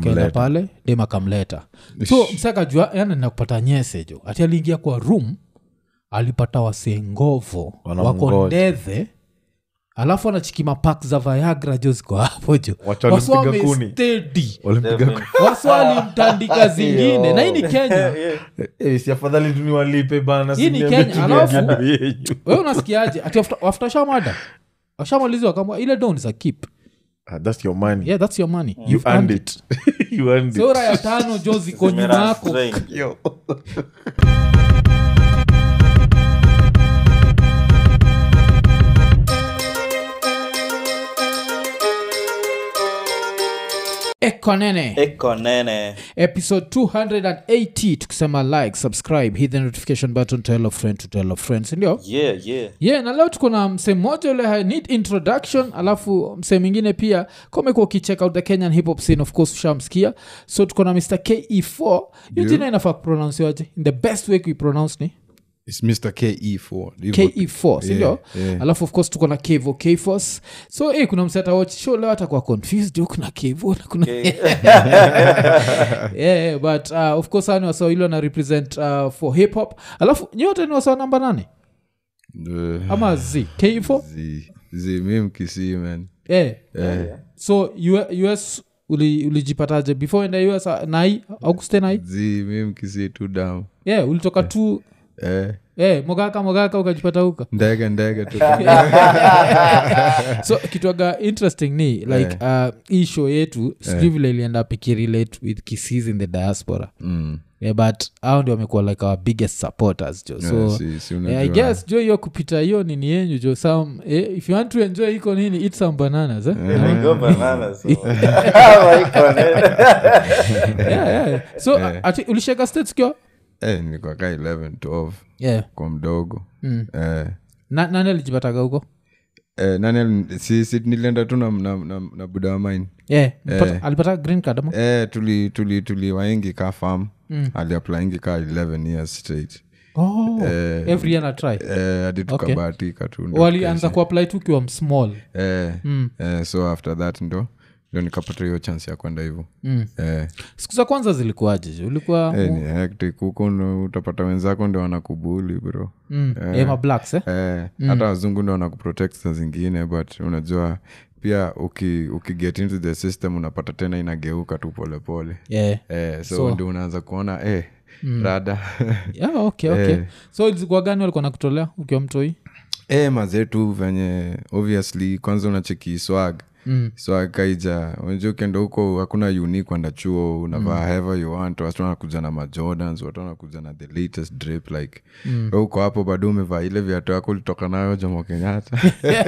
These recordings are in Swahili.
akaenda pale dem akamleta so msakajua yani nakupata nyese jo ati aliingia kwa room alipata wasengovo Wanamngoja. wako ndethe alafu anachikima pak za viagra jo ziko hapo jo Watu walimpiga kuni. wamestedi walimpiga waswalimtandika zingine na hii ni kenya Eh, si afadhali tu niwalipe bana Hii ni si Kenya, niambie alafu- kitu yenyu. wewe unasikiaje ati after- after shamada washamalizwa kama ile don is a keep Ah, that's your money yeah that's your money you earned it you earned it sora ya tano jo ziko nyuma Zimerun yako straight. Yo. ekonene eko nene episode 280 tukisema like subscribe hit the notification button tell a friend to tell a friend sindio yeah yeah yeah na leo tuko na msee mmoja ule ha- need introduction alafu msee mwingine pia komekuwa ukicheck out the kenyan hip hop scene of course ushamsikia so tuko na mr ke4 hiyo jina inafaa kupronouncewaje in the best way kuipronounce ni It's Mr. KE4. Hivyo- ke4 sindio yeah. alafu of course tuko na kevo kfos so eh, kuna msee atawatch show leo atakuwa confused huku kuna kevo na kuna yeah, yeah, but uh, of course ani wasawa ilo na represent uh, for hip hop alafu nyote ni wasawa namba nane Uh, ama z k4 zi- zi, mi mkisii man yeah. so U- us uli- ulijipataje before enda us uh, nai auguste nai zi mi mkisii tu down yeah, ulitoka tu eh, eh, mogaka mogaka ukajipata huka ndege ndege tu so kitwaga interesting ni like uh, hii show yetu sijui vile ilienda pikirelate with kisis in the diaspora Mm. yeah, but au ndio wamekuwa like our biggest supporters jo so Yeah, si- si eh, unajua. i guess jo hiyo kupita hiyo nini yenyu jo some eh, if you want to enjoy iko nini eat some bananas eh? Go bananas, so. Hawa iko nene. yeah, yeah. so uh, ati ulisheka states kio eh, nilikuwa ka 11 12 yeah. kwa mdogo mm. eh, Na, nani alijipataga huko eh, nani ali- si, si nilienda tu na, na, na, na buda wa mine yeah. mpata- alipata green card ama eh, tuli tuli tuli waingi ka farm mm. aliaplaingi ka 11 years straight oh, Eh, every year na try eh, hadi tukabahatika tu ndo walianza kuapply tu ukiwa small eh, eh, so after that ndo ndo nikapata hiyo chance ya kwenda hivo Mm. eh, siku za kwanza zilikuwaje je? ulikuwa eh, ni hectic huko ndo utapata wenzako ndo wanakubuli bro mm. eh, ma blacks eh? eh, hata wazungu ndo wanakuprotect sa zingine but unajua pia uki, ukiget into the system unapata tena inageuka tu polepole yeah. eh, so, So- ndio unaanza kuona eh, rada yeah, okay, okay. Eh. so ilikuwa gani walikuwa nakutolea ukiwa mtoi e, mazetu venye obviously kwanza unacheki swag Mm. swag kaija unajua ukienda huko hakuna uni kwenda chuo unavaa mm. hever you want watu wanakuja na majordans watu wanakuja na the latest drip like mm. huko hapo bado umevaa ile viatu yako ulitoka nayo jomo kenyatta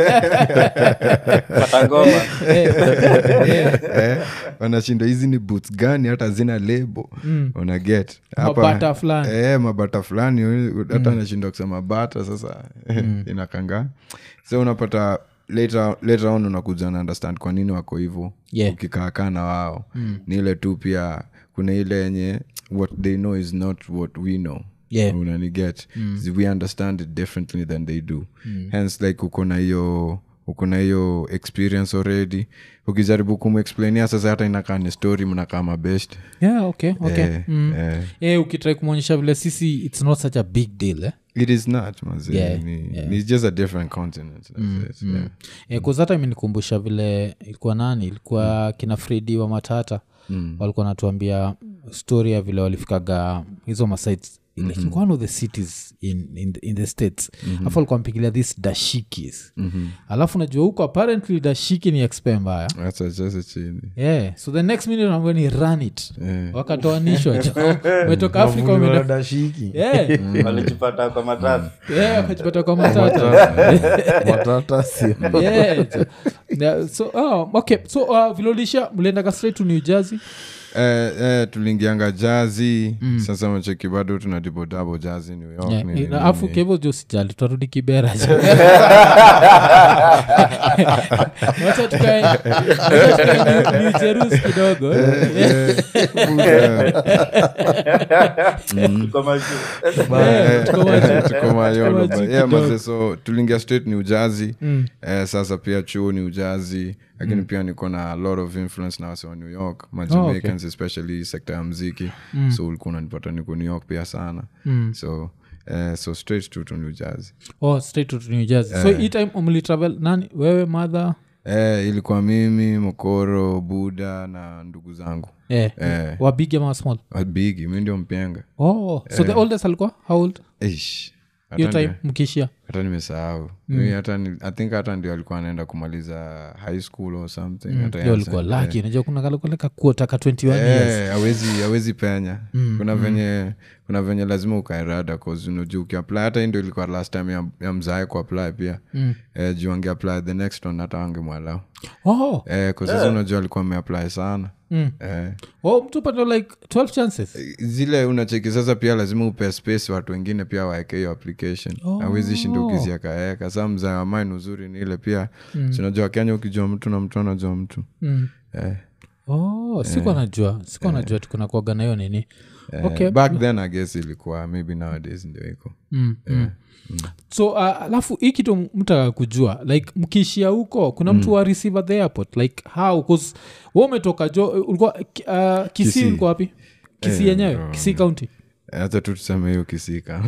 Pata ngoma. eh, wanashinda hizi ni boots gani hata zina lebo mm. una get Hapa- Mabata fulani. eh, mabata fulani we- hata anashinda kusema bata sasa inakanga so unapata later, later on unakuja na understand kwa nini wako hivo Yeah. ukikaakaa na wao mm. ni ile tu pia kuna ile yenye what they know is not what we know Yeah. unaniget mm. we understand it differently than they do mm. hence like uko na hiyo uko na hiyo experience already ukijaribu kumexplainia sasa hata inakaa ni story mnakaa mabest yeah, okay, okay. Eh, mm. eh. yeah, ukitrai kumwonyesha vile sisi its not such a big deal eh? it is not mazi Yeah, ni, ni just a different continent that's it, yeah. yeah, kuzata imenikumbusha vile ilikuwa nani ilikuwa kina fredi wa matata mm. walikuwa natuambia story ya vile walifikaga hizo masites like in one of the cities in, in, the, in the states mm-hmm. afu alikuwa mpigilia this dashikis mm-hmm. alafu najua huko apparently dashiki ni expe mbaya Acha sasa chini yeah so the next minute naambia ni run it Yeah. wakatoanishwa umetoka afrika umeenda dashiki yeah, walijipata kwa matatu yeah, wakajipata kwa matata matata si yeah, so- yeah, so oh, okay so uh, vilolisha mliendaga straight to new jersey eh, eh, tuliingianga jazi mm. sasa macheki bado tunadibodabo jazi new york Yeah, nini, na afu nini. kevo jo sijali twarudi kibera jo. wacha tukae wacha tukae New- New Jerusalem kidogo Tuko majuu. Yeah, tuko wazi. tuko mayolo Tuko but wazi yeah, kidogo. maze so tuliingia straight new jersey eh, sasa pia chuo new jersey lakini pia niko na a lot of influence na wase wa new york majamaicans especially sekta ya mziki so ulikuwa unanipata niko new york pia sana so eh, so straight to, to new jersey oh, straight to new jersey so hii time umlitravel nani wewe mother eh, ilikuwa mimi mokoro buda na ndugu zangu eh, Eh. wa big ama wa small bigi mi ndio mpenga oh so the oldest alikuwa how old Eish, hiyo hata time ndio- mkishia hata nimesahau Mi hata ni, i think hata ndio alikuwa anaenda kumaliza high school or something hata hiyo yeye ulikuwa asa- laki unajua kuna kalekualeka kuotaka 21 years Eh, hawezi hawezi penya kuna venye kuna venye lazima ukaerada unajua ukiapply hata hii ndio ilikuwa last time ya, ya mzae kuapply pia mm. eh, juu angeapply the next one hata angemwalau oh, eh, kwa sasa unajua alikuwa ameapply sana Mm. eh, oh mtu pato like 12 chances zile unacheki sasa pia lazima upe space watu wengine pia waeke hiyo application awezi shinda ukiziakaeka saa mzae wa mine uzuri ni ile pia mm. sinajua kenya ukijua mtu na mtu anajua mtu mm. eh. oh sikuwa najua sikuwa najua tukuna kuaga na hiyo nini okay back then i guess ilikuwa maybe nowadays ndio iko mm, mm. so uh, alafu hii kitu mtaka kujua like mkiishia huko kuna mtu wa receive at the airport like how bcause wa umetoka jo ulikuwa uh, kisii Kisii. ulikuwa wapi kisii yenyewe kisii county hata tu tuseme hiyo kisika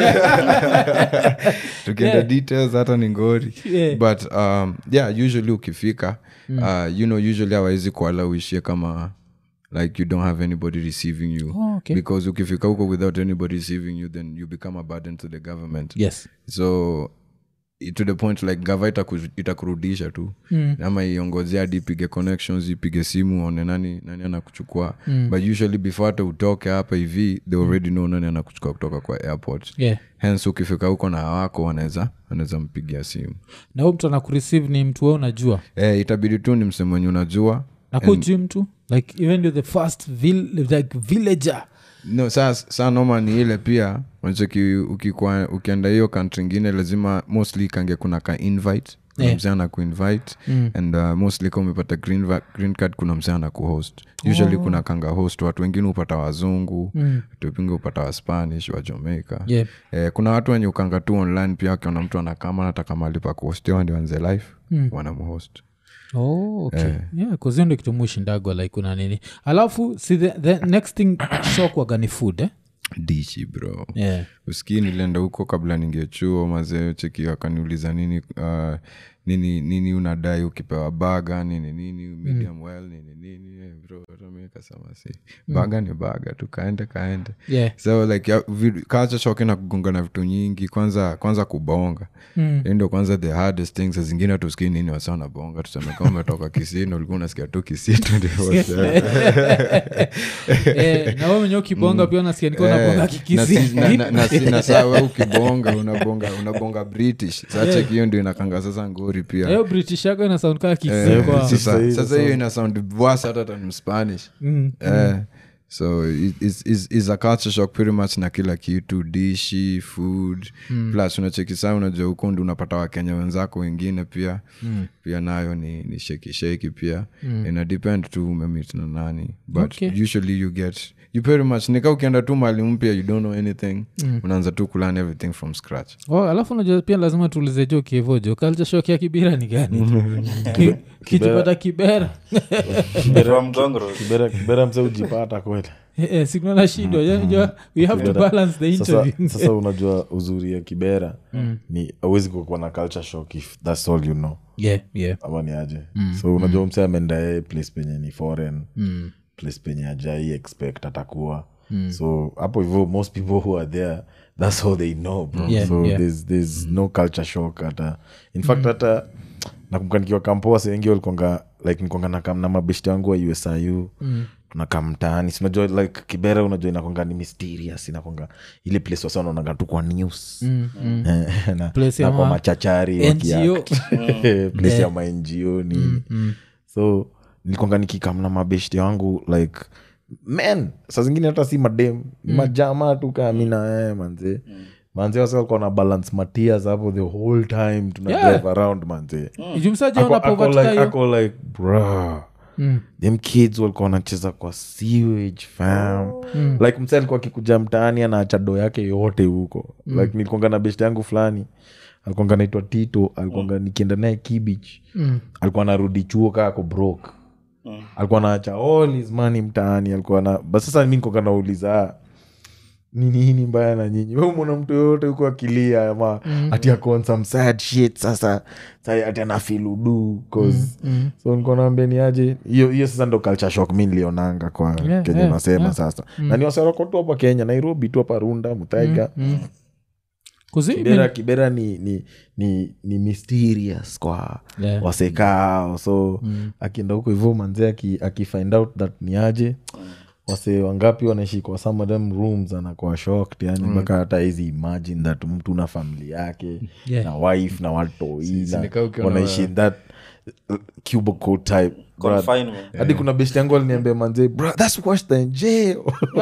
tukienda details hata ni ngori Yeah. but um, yeah usually ukifika uh, you know usually awaizi kuala uishie kama like you don't have anybody receiving you Oh, okay. because ukifika huko without anybody receiving you then you become a burden to the government yes so i- to the point like gava itaku- itakurudisha tu mm. ama iongozea hadi ipige connections ipige simu one nani nani anakuchukua mm. but usually before hata utoke hapa hivi they already know nani anakuchukua kutoka kwa airport yeah hence ukifika huko na wako wanaweza wanaweza mpigia simu na huyu mtu anakureceive ni mtu we unajua eh, itabidi tu ni msemo wenye unajua nakujui mtu like even you're the first vill, like villager no saa saa noma ni ile pia unacheki ukikwa ukienda hiyo kantri ingine lazima mostly kange kuna ka invite kuna Yeah. msee ana kuinvite and uh, mostly ka umepata green, va- green card kuna msee ana kuhost usually kuna kanga host watu wengine hupata wazungu watu wengine hupata wa spanish wa jamaica yeah eh, kuna watu wenye ukanga tu online pia wakiona mtu anakama nataka mahali pa kuhostiwa ndio anze life mm. wanamhost oh, okay. yeah, kuzio ndo kitu mushindagwa like una nini alafu si the, the next thing shokwaga ni food eh? dishi bro yeah. usikii nilienda huko kabla ningechuo mazee cheki wakaniuliza nini uh, nini nini unadai ukipewa baga nini nini medium well nini nini eh, bro hata mi nikasema si baga ni baga tu kaende kaende Yeah. so like ya- vi- culture shock na kugonga na vitu nyingi kwanza kwanza kubonga mm. ndio kwanza the hardest things Saa zingine tusikii nini wasa wanabonga tuseme kama umetoka kisii na ulikuwa unasikia tu kisii 24/7. eh, na we mwenyewe ukibonga pia unasikia niko nabonga na kikisi si- na- na- na si- na saa we ukibonga unabonga unabonga british sacheki hiyo ndio inakanga sasa ngori pia hiyo british yako ina sound kaa Eh, kisi kwa sasa- Sasa hiyo sasa hiyo ina sound worse hata than spanish Mm, Eh, so it- it's, it's, it's a culture shock pretty much na kila kitu dishi food plus unacheki saa unajua huko ndi unapata wakenya wenzako wengine pia pia nayo ni, ni sheki sheki pia ina depend tu umemit na nani but Okay. usually you get you pretty much nika ukienda tu mali mpya you don't know anything unaanza tu kulearn everything from scratch oh, alafu unajua pia lazima tuulize jo kievojo kalchashok ya kibira ni gani Ki- kijipata kibera From Ngong Road. kibera kibera mse ujipata kweli Eh, eh, sikunana shindwa unajua we have to Kibera. balance the sasa, interview sasa unajua uzuri ya kibera ni awezi kukuwa na culture shock if thats all you know yeah, yeah. ama ni aje so unajua mse ameenda yeye place penye ni foreign place penye ajai expect atakuwa so hapo hivyo most people who are there that's all they know bro Yeah, so yeah. there's, there's no culture shock hata in fact hata nakumbuka nikiwa kampoa sewengi walikonga like nikonga na kam na mabeshti wangu wa usiu tunakaa mtaani sinajua like kibera unajua inakonga ni mysterious inakonga ile place wasa wanaonanga tu kwa news na, Place ya na kwa ma- machachari NGO. wakiact. place ya mango nini so nilikonga nikikamna mabeshti wangu like men saa zingine hata si madem ni majama tu kamina eh, manze manze wasa walikuwa na balance matias hapo the whole time tuna Yeah. drive around manze jumsajaona Ako- ako povatika like- hiyo ako like bro them kids walikuwa wanacheza kwa sewage fam like mse alikuwa akikuja mtaani anaacha doo yake yote huko like nilikonga na best yangu fulani alikuanga naitwa tito alikuanga nikienda naye kibich Mm. alikuwa narudi chuo kaa ako broke alikuwa naacha all his money mtaani alikuwa na but sasa mi nikoka nauliza "Ah, ni nini mbaya na nyinyi we umona mtu yoyote huko akilia ama ati akon some sad shit sasa sa ati anafiludu cause so niko naambia ni aje hiyo hiyo sasa ndo culture shock mi nilionanga kwa Yeah, kenya yeah, unasema yeah. sasa na ni wasaroko tu hapa kenya nairobi tu hapa runda mutaiga Kuzi- kibera kibera ni, ni, ni, ni mysterious kwa Yeah. wasekao so akienda huko hivyo manzee aki, akifind out that ni aje wase wangapi wanaishi kwa some of them rooms anakuwa shocked yani mpaka hata hizi imagine that mtu na famili yake Yeah. na wife na watoi na nikaa ukiona wanaishi in that uh, cubicle type Brother, Confinement. hadi kuna best yangu aliniambia manzee bro that's worse than jail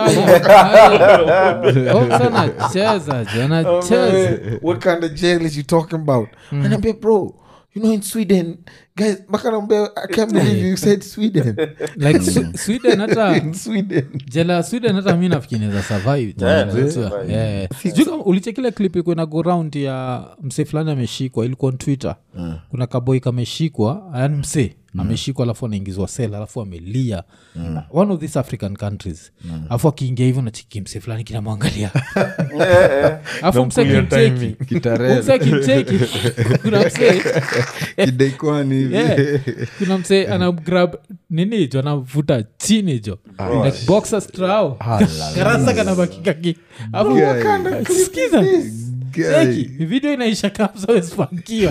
anacheza jo anacheza what kind of jail is you talking about anaambia bro you know in sweden guys mpaka naambia i can't believe you said sweden like Swe- sweden hata in sweden jela ya sweden hata mi nafikiniza survive Yeah, Unajua? survive. Yeah. Sijui kama ulichekile klip iko na go round ya msee fulani ameshikwa ilikuwa on twitter kuna kaboi kameshikwa yani msee ameshikwa alafu anaingizwa sel alafu amelia one of these african countries alafu akiingia hivyo nachiki msee fulani kinamwangalia alafu msee Namkulia kimcheki Kitarel. msee kimcheki kuna msee kidaikwani hivi Yeah. kuna msee anagrab nini jo anavuta chini jo like boxer straw karasa kanabakikaki skiza Cheki, video inaisha kamsawespankiwa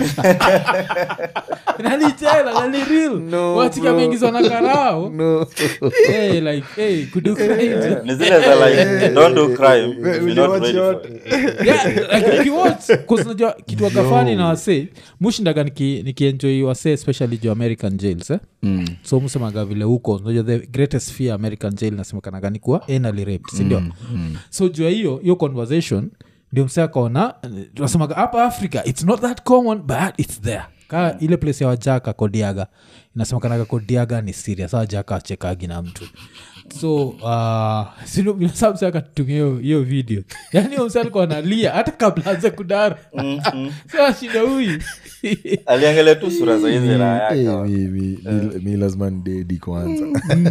nalichela naliril No, wachiki bro. ameingizwa na karao no hey, like hey, kudu crime. ni zile za like don't do crime if you're not uliwatch ready for yote? it. Yeah, like ukiwatch, 'cause unajua kitu agafani na wasee mushindaga niki- nikienjoi wasee especially juu american jails eh? Mm. so musemaga vile huko unajua the greatest fear american jail nasemekanaga ni kuwa anally raped sindio so jua hiyo hiyo conversation ndio msee akaona eh, tunasemaga hapa africa its not that common but its there ka ile place ya wajaka kodiaga inasemekanaga kodiaga ni serious sa wajaka achekagi na mtu so uh, sinobinasamse akatumia hiyo- hiyo video yani huyo msee alikuwa analia hata kabla anze kudara so ashinda huyu aliangalia tu sura za hizi raha Eh, yake mi- mi- mi- mi lazima ndedi kwanza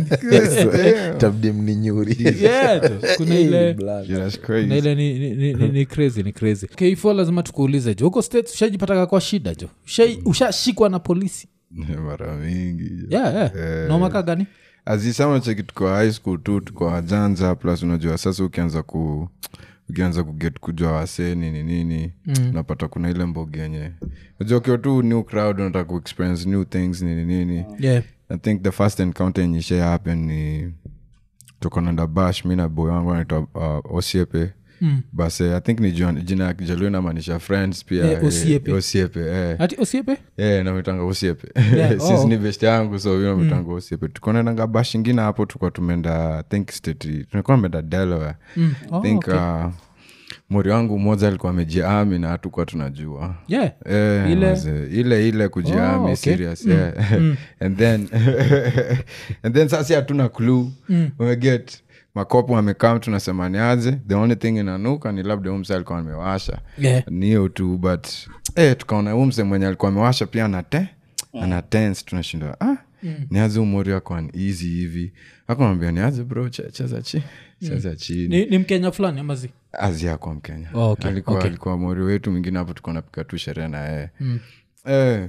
tabdi mninyuri Yeah, tu. kuna ile Blood. Yeah, that's na crazy. ile ni, ni, ni, ni, ni crazy ni crazy k4 lazima tukuulize jo huko states ushajipataga kwa shida jo Ushai- ushashikwa na polisi mara mingi yeah, yeah. Eh. nomaka gani azisama cheki tuko high school tu tuko wajanja plus unajua sasa ukianza ku ukianza kuget kujua wasee nini nini mm. unapata kuna ile mbogi yenye unajua ukiwa tu new crowd unataka kuexperience new things nini nini yeah. i think the first encounter yenye isha happen ni tukonanda bash mi na boy wangu anaitwa uh, osiepe mm. bas eh, i think ni jina- jina ya kijaluo inamaanisha friends pia Eh, Osiepe. eh, osiepe eh. ati osiepe Yeah, namitanga usiepe Yeah, since oh. ni best yangu so yo namitanga usiepe tukonenanga bash ingine hapo tukua tumeenda I think state tulikuwa tumeenda delaware Mm. Oh, I think okay. uh, mori wangu mmoja alikuwa amejiami na hatukuwa tunajua yeah. Eh, Ile- mazee, ile ile kujiami Oh, okay. serious yeah. and then and then sasi hatuna clue umeget makopo amekam tunasemani aje the only thing inanuka ni labda umse alikuwa amewasha Yeah. ni hiyo tu but eh, tukaona umse mwenye alikuwa amewasha pia anate ana tense tunashindwa ah, niaze umori akwan easy hivi akamwambia niaze bro che- cheza chi cheza chini ni, ni mkenya fulani amazi azia kwa mkenya Oh, okay, alikuwa, okay. alikuwa mori wetu mwingine hapo tukuwa napika tu sherehe na yeye eh,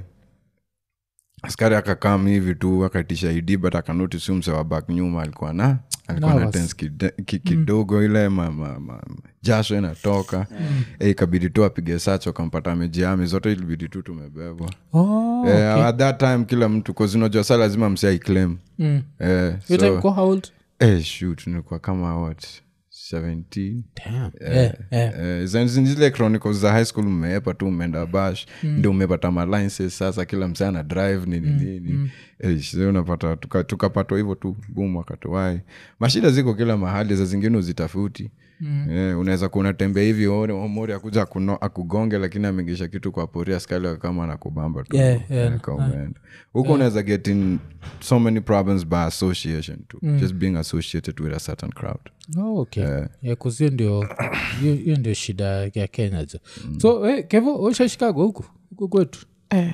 askari akakam hivi tu akaitisha id but akanotis mse wa bak nyuma alikuwa na alikuwa na Nervous. tense kide- ki- kidogo ile ma, ma, ma, jasho inatoka eh, ikabidi tu apige sacho akampata amejiami zote ilibidi tu tumebebwa oh, eh, at that time kila mtu kozinajua sa lazima msi aiclaim mm. eh, Your time so, kwa how old? eh, shoot nilikuwa kama what 17 Damn. Yeah, yeah. Eh, zile- zile chronicles za high school mmeepa tu mmeenda bash ndio umepata malinces sasa kila msee ana drive nini nini Eh, sasa unapata tuka- tukapatwa hivyo tu bum wakatuwai mashida ziko kila mahali za zingine uzitafuti mm. yeah, unaweza kuwa unatembea hivi ore- mori akuja akuno- akugonge lakini ameingisha kitu kwa poria skali kama anakubamba tu Yeah, yeah. Eh, kama umeenda. huko unaweza get in so many problems by association too just being associated with a certain crowd Oh, okay yeah, 'cause hiyo ndio hiyo hiyo ndio shida ya kenya jo so eh, kevo ushashikagwa huku huku kwetu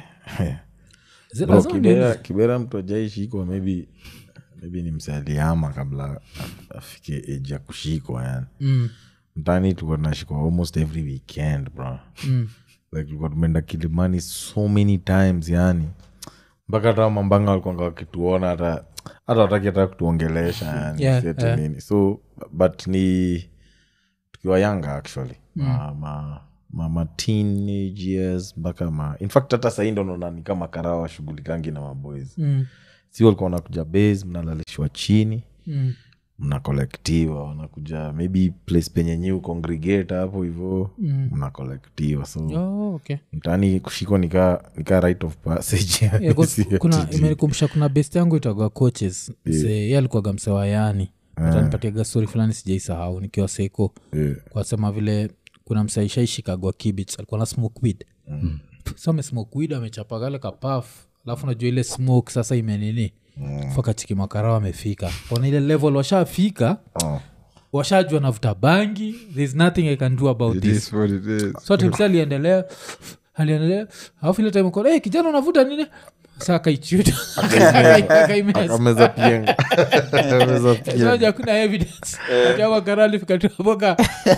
Zi- Bro, lazima niende. kibera, kibera mtu ajaishikwa maybe maybe ni msaliama kabla af- afike age ya kushikwa yani Mm, mtani tulikuwa tunashikwa almost every weekend bro mm. like tulikuwa tumeenda kilimani so many times yani mpaka hata mambanga walikuanga wakituona hata hata wataki hata kutuongelesha yani Yeah, si ati yeah. nini so but ni tukiwa yanga actually ma, ma, ma, ma teenage years mpaka ma in fact hata sahii ndo naona ni kama karawa washughulikangi na maboys Mm, si walikuwa wanakuja base mnalalishwa chini mm. mnakolektiwa wanakuja maybe place penye nyi congregate hapo hivo mnakolektiwa so Oh, okay mtaani kushikwa nika, nika right of passage yani, Yeah, 'cause si ati- kuna imenikumbusha kuna best yangu itagwa coaches yeah. ye alikuwaga msewayani atanipatiaga stori fulani sijaisahau nikiwa seiko Yeah. kwasema vile kuna msaishaishikagwa kibits alikuwa na smoke weed mm. so amesmoke weed amechapa kale kapaf alafu najua ile smoke sasa imenini mm. fakachikimwakarao amefika ona ile level washafika Oh. washajua navuta bangi thereis nothing i can do about It this is what it is. so timsi aliendelea aliendelea alafu ile time hey, kijana unavuta nini saa akaichuta akaimeza Akameza pienga Akameza pienga. Sasa hakuna evidence Ati karali fikatuapoka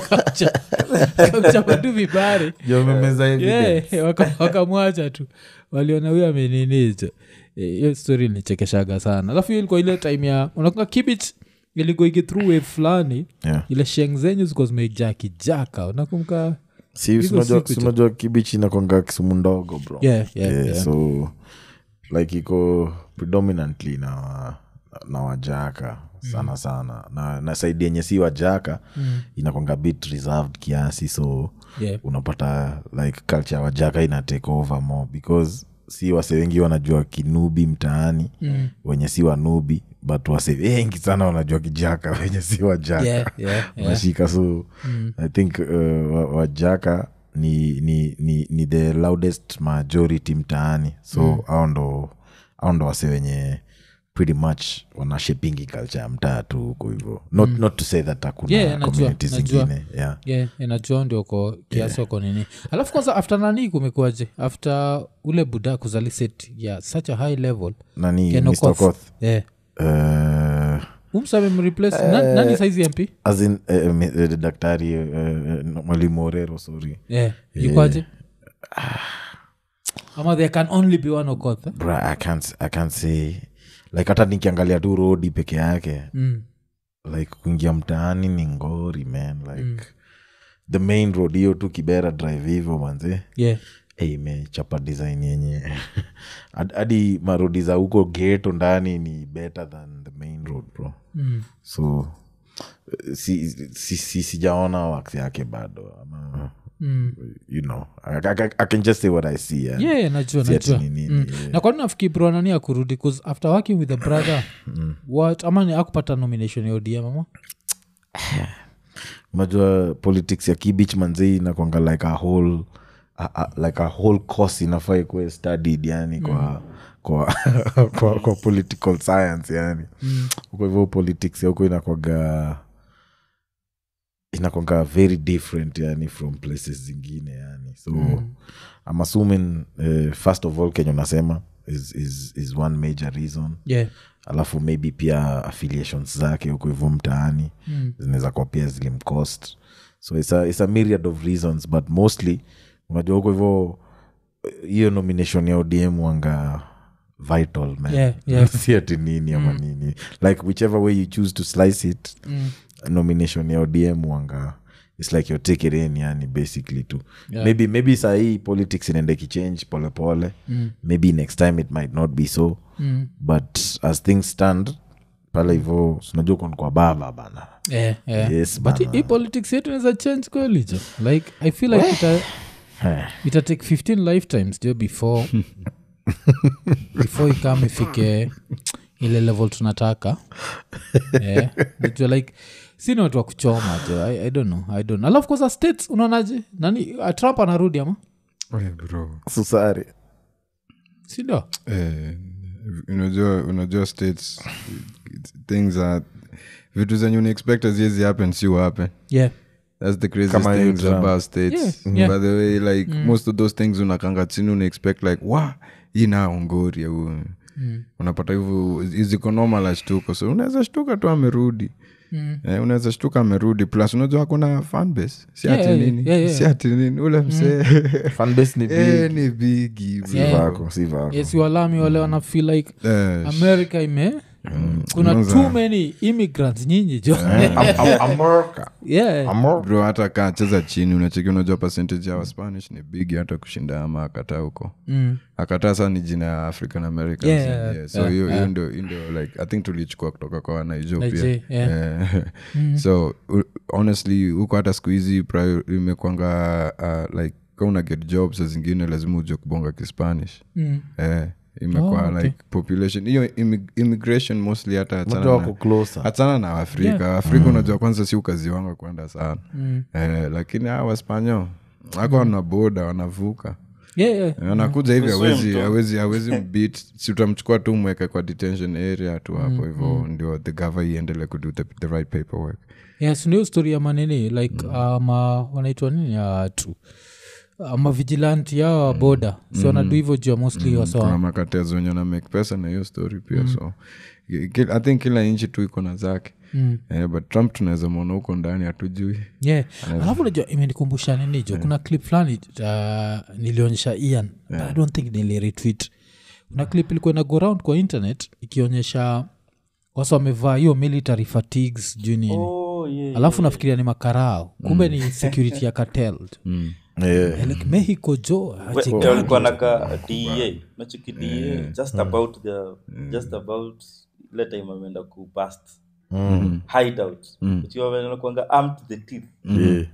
kamchapa tu vibare Jo, amemeza evidence. Yeah, waka- wakamwacha tu waliona huyo ameninizo hiyo story nichekeshaga sana alafu hiyo ilikuwa ile time ya unakunga kibit ilikuigi through wave fulani Yeah. ile sheng zenyu zikuwa zimejaa kijaka unakumka Si- Hizo si unajua- siku si tu. unajua kibichi inakwanga kisumu ndogo bro Yeah, yeah, Yeah, yeah. so like iko predominantly na wa- na wajaka sana sana na, na saidi yenye si wajaka mm. inakwanga bit reserved kiasi so Yeah. unapata like culture ya wajaka ina take over more because si wase wengi wanajua kinubi mtaani mm. wenye si wanubi but wase wengi sana wanajua kijaka wenye si wajaka Yeah, yeah, yeah. nashika so i think uh, wa- wajaka ni, ni, ni, ni the loudest majority mtaani so au ndo au ndo wase wenye pretty much wanashepingi culture ya mtaa tu huko hivo not, not to say that hakuna Yeah, najua, communities najua. zingine yeah. yeah, inajua ndio ko kiasi wako nini alafu kwanza after nani kumekuaje after ule buda kuzaliset ya such a high level nani Ken Mr. Okoth. Okoth? yeah. Uh, umsamemreplace na, nani saizi mp as in, eh, eh, me- eh, daktari eh, eh, mwalimu orero sorry yeah. yukwaje ama there can only be one okoth eh? Bra, I can't, I can't say like hata nikiangalia tu rodi peke yake mm. like kuingia mtaani ni ngori man like the main road hiyo tu kibera drive hivyo manze yeah. hey, imechapa design yenye Had- hadi marodi za huko geto ndani ni better than the main road bro mm. so eh, si, si, si, sijaona wax yake bado ama Mm. you know I, I, I can just say what i see yeah. yeah, yeah, najua Si ati najua ni nini, mm. yeah. na kwani nafikiri bro nani akurudi bcause after working with a brother what ama ni akupata nomination ya odm ama unajua politics ya kibich manzei inakwanga like a whole a, a, like a whole course inafaa ikuwe studied yani kwa kwa, kwa kwa political science yani huko hivyo politics ya huko inakwaga inakwaga very different yani from places zingine yani so mm. I'm assuming uh, first of all kenya unasema is, is, is one major reason yeah. alafu maybe pia affiliations zake huko hivyo mtaani Mm. zinaweza kuwa pia zilimcost so it's a, it's a myriad of reasons but mostly unajua huko hivyo eh, hiyo nomination ya odm wanga vital man Yeah, yeah. si ati nini ama nini like whichever way you choose to slice it Mm. nomination ya odm wanga its like you're take it in yani basically tu Yeah. maybe maybe sahii politics inaenda ikichange polepole Mm. maybe next time it might not be so Mm. but as things stand pale hivo sinajua kon kwa baba bana Yeah, yeah. Yes, but bana. hii politics yetu inaweza change kweli jo like i feel like ita, ita take 15 lifetimes jo before before ikam ifike ile level tunataka yeah. Nijua like sini watu wa kuchoma jo I, i don't know i don't know alafu kwanza states unaonaje nani uh, trump anarudi ama Eh, bro susari sindio eh, unajua unajua states things are vitu zenye unaexpect aziezi happen si happen yeah that's the craziest Kama hiyo things Trump. about states Yeah, yeah. by the way like most of those things unakanga chini unaexpect like wa hii na ongori au unapata hivyo ziko normal ashtuko so unaweza shtuka tu amerudi Mm. Eh, unaweza shtuka amerudi plus unajua hakuna fanbase si Yeah, ati yeah, nini yeah, yeah. si ati nini ule msee fanbase ni Eh, big ni bigi bro. si Yeah. vako si vako yes walami wale wana feel like Eh, america ime kuna Kwanza- too many immigrants nyinyi jo america yeah america bro hata kaa cheza chini unacheki unajua percentage ya waspanish ni bigi hata kushinda ama akataa huko mm. akataa saa ni jina ya african americans Yeah, yeah, yeah, so yeah, hiyo yeah. hiyo ndio hiyo ndio like i think tulichukua kutoka kwa nigeria Nigeria, yeah. Eh, so u- honestly huko hata siku hizi prior- imekwanga uh, like ka una get job sa zingine lazima uje kubonga kispanish Mm. eh, imekuwa Oh, okay. like population hiyo immi- immigration mostly hata Unajua achana wako na, closer achana na afrika afrika unajua kwanza si ukazi wanga kwenda sana Mm. eh, lakini hawa waspanyo ako wana boda wanavuka yeah, yeah. Eh, anakuja hivi Swim awezi tu. awezi awezi mbit si utamchukua tu mweke kwa detention area tu hapo hivo ndio the gava iendele kudo the, the right paperwork yes ndio story ya manini like mm. ma wanaitwa nini uh, tu uh, mavigilanti yao wa boda si wanadu hivyo jua mostly kuna wasawa makatezo wenye na make pesa na hiyo story pia so ki- i think kila nchi tu iko na zake Mm. eh, but trump tunaweza mwona huko ndani hatujui yeah alafu najua imenikumbusha nini jo kuna clip fulani uh, nilionyesha ian but i don't think niliretweet kuna clip ilikuwa ina go round kwa internet ikionyesha wasa wamevaa hiyo military fatigues juu nini Oh, yeah. alafu nafikiria ni makarao kumbe ni security ya cartel yeah. like mexico jo We- acheki- walikuwa naka da nachiki da just about the just about ile time ameenda kupast hideout ukiwanakwanga armed to the teeth Yeah.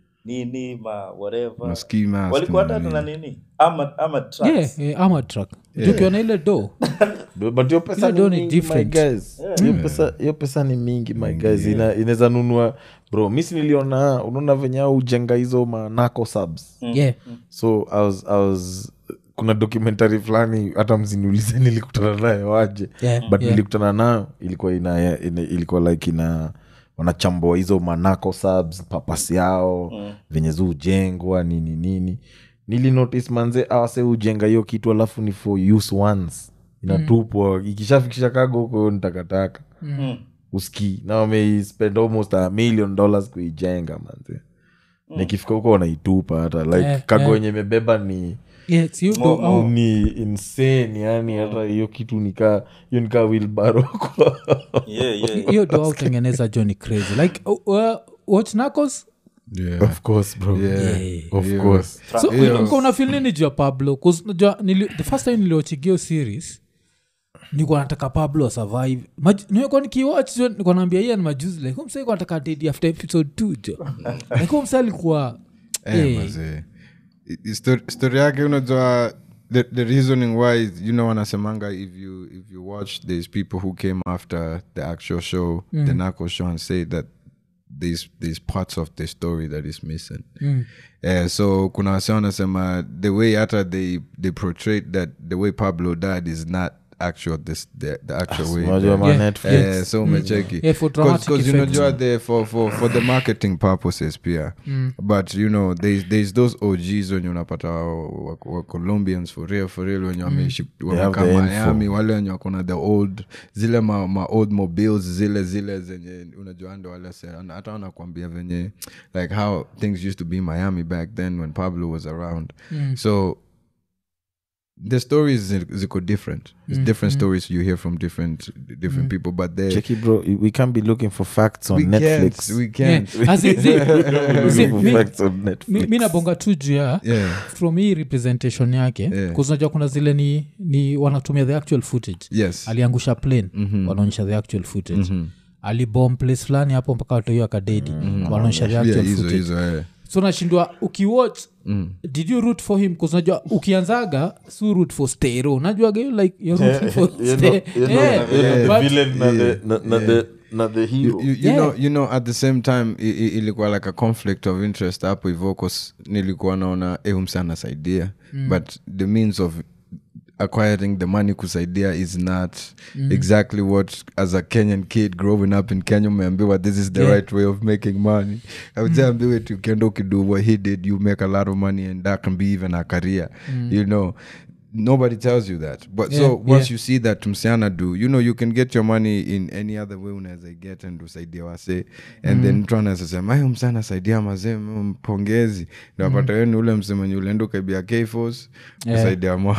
nini ma whatever Ma ski mask walikuwa na hata na nini ama ama trucks yeah, yeah, ama truck tukiona ile do But- but hiyo pesa Ile ni do ni mingi, my different. guys. Hiyo pesa- hiyo pesa ni mingi my guys Ina- inaweza nunua bro misi niliona unaona venye au ujenga hizo manako subs yeah so I was, I was kuna documentary fulani hata msiniulize nilikutana nayo waje Yeah, but yeah. nilikutana nayo ilikuwa ina, ina ilikuwa like ina wanachambua hizo manako subs papasi yao venye zi ujengwa nini nini nilinotice manze awase ujenga hiyo kitu alafu ni for use once inatupwa ikishafikisha kago huko ni takataka Mm. uski na wameispend almost a million dollars kuijenga manze nikifika huko wanaitupa hata like Yeah, kago yeah. yenye imebeba ni yeah, si hiyo do Mo- au- ni insane yani hata hiyo kitu nikaa hiyo nikaa wilbaro kwa yeah, yeah. hiyo do autengeneza jo ni crazy like uh, uh, watch nacos yeah. of course bro Yeah. of Yeah. course so Hiyo- ulikuwa unafil nini juu ya pablo 'Cause unajua nili, the first time niliochigio series nikuwa nataka pablo survive Maj- nimekuwa nikiwatch jo nikuwa naambia ian majuzi like humsa ikuwa nataka dedi after episode two jo like humsa alikuwa Eh, eh, mazee. I- i- sto- story yake unajua the, the reasoning why is, you know wanasemanga if you if you watch there's people who came after the actual show the narco show and say that there's there's parts of the story that is missing Eh, so kuna wase wanasema the way hata they they portrayed that the way pablo died is not actual this the, the actual way unajua ma Yeah. Netflix. Eh, so umecheki Yeah, for dramatic because effects. unajua the for, for, for the marketing purposes pia but you know there's, there's those og's wenye unapata wa, wa, wa colombians for real for real wenye wameishi have wamekaa the info. miami wale wenye wako na the old zile ma, ma old mobiles zile zile zenye unajua ndo wale se- ana- hata wanakwambia venye like how things used to be miami back then when pablo was around so the stories zi- ziko different it's different stories you hear from different different people but they Cheki bro we can't be looking for facts on we netflix can't we yeah. can't As in, zi- zi- Looking for mi- facts on mi Netflix. mi nabonga tu juu ya yeah from hii representation yake Yeah. kuzinajua kuna zile ni, ni wanatumia the actual footage yes aliangusha plane wanaonyesha the actual footage alibom place fulani hapo mpaka watu hiyo akadedi wanaonyesha the yeah actual hizo footage hizo eh so nashindwa ukiwatch did you root for him bcause unajua ukianzaga su root for stero unajuaga hiyo like you're rooting for You know- Ste- you know, Yeah, you know, the but- villain na the- na- na the- na the hero. you, you, Yeah. know, you know at the same time i, i, ilikuwa like a conflict of interest hapo hivo cause nilikuwa naona ehumsa anasaidia mm. but the means of acquiring the money kusaidia is not mm. exactly what as a kenyan kid growing up in kenya umeambiwa this is the Yeah. right way of making money aujaambiwe mm. ukienda ukido what he did you make a lot of money and that can be even a career you know nobody tells you that but Yeah, so once yeah. you see that msichana do you know you can get your money in any other way unaweza get and usaidia wase and then mtu anaweza sema ayo msana saidia mazee mm, mpongezi napata mm. ni ule msemenye ulienda ukaibia kfos Yeah. usaidia mwa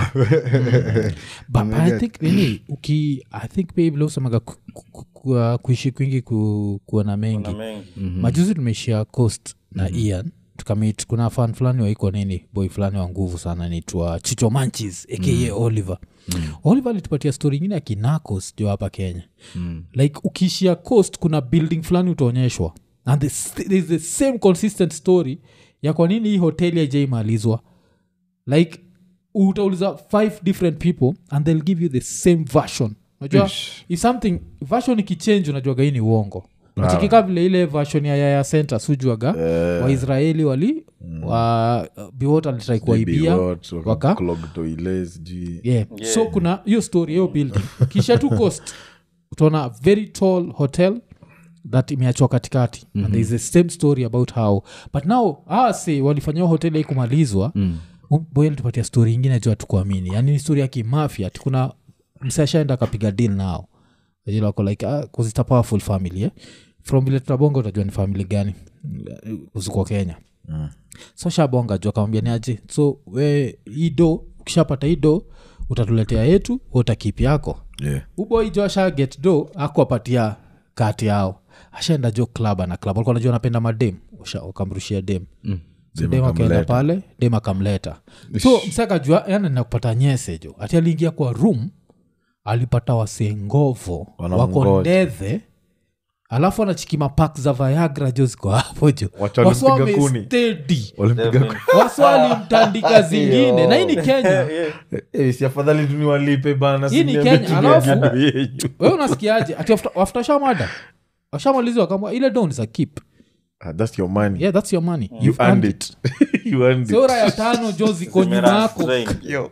but, but i think nini uki i think pia vile usemaga ku, ku, ku, uh, kuishi kwingi ku, kuona mengi na mengi majuzi tumeishia coast na ian tukamit kuna fan fulani waiko nini boy fulani wa nguvu sana naitwa chicho manchis aka oliver oliver alitupatia story ingine ya kinakos jo hapa kenya like ukiishia coast kuna building fulani utaonyeshwa and the, s- there is the same consistent story ya kwa nini hii hoteli aijaimalizwa like utauliza five different people and they'll give you the same version unajua if something version ikichange unajuaga hii ni uongo nachikika vile ile version ya yaya center sujuaga waisraeli wali wa biwot alitrai kuwaibia What, waka- waka clog toilets, sijui. yeah. so kuna hiyo story hiyo building kisha tu coast utaona a very tall hotel that imeachwa katikati mm-hmm. and there is the same story about how but now ase walifanya hiyo hoteli haikumalizwa mm. boy alitupatia story ingine juu hatukuamini yani ni story ya kimafia ati kuna msashaenda akapiga deal nao Wajua wako like ah, 'cause it's a powerful family eh? from vile tutabonga utajua ni family gani uziko kenya so shabonga juu akamwambia ni aje so we hii do ukishapata hii do utatuletea yetu utakipi yako Yeah. uboijo asha get do akuapatia kati yao ashaenda jo club ana club alikuwa najua anapenda madem Washa- wakamrushia dem mm. so dem akaenda pale dem akamleta so msakajua yani nakupata nyese jo ati aliingia kwa room alipata wasengovo Wanamngoja. wako ndethe alafu anachikima pak za viagra jo ziko hapo jo Wacha walimpiga kuni. Waswamestedi. Walimpiga ku- waswalimtandika zingine na hii ni kenya Eh, si afadhali tu niwalipe bana Hii ni siniambie Kenya, tumia alafu- vitu yenyu. wewe unasikiaje ati after- after shamada washamalizwa kama ile don is a keep Ah, that's your money yeah that's your money you You've earned earned it you earned so it raya tano jo ziko nyuma Zimera yako strain.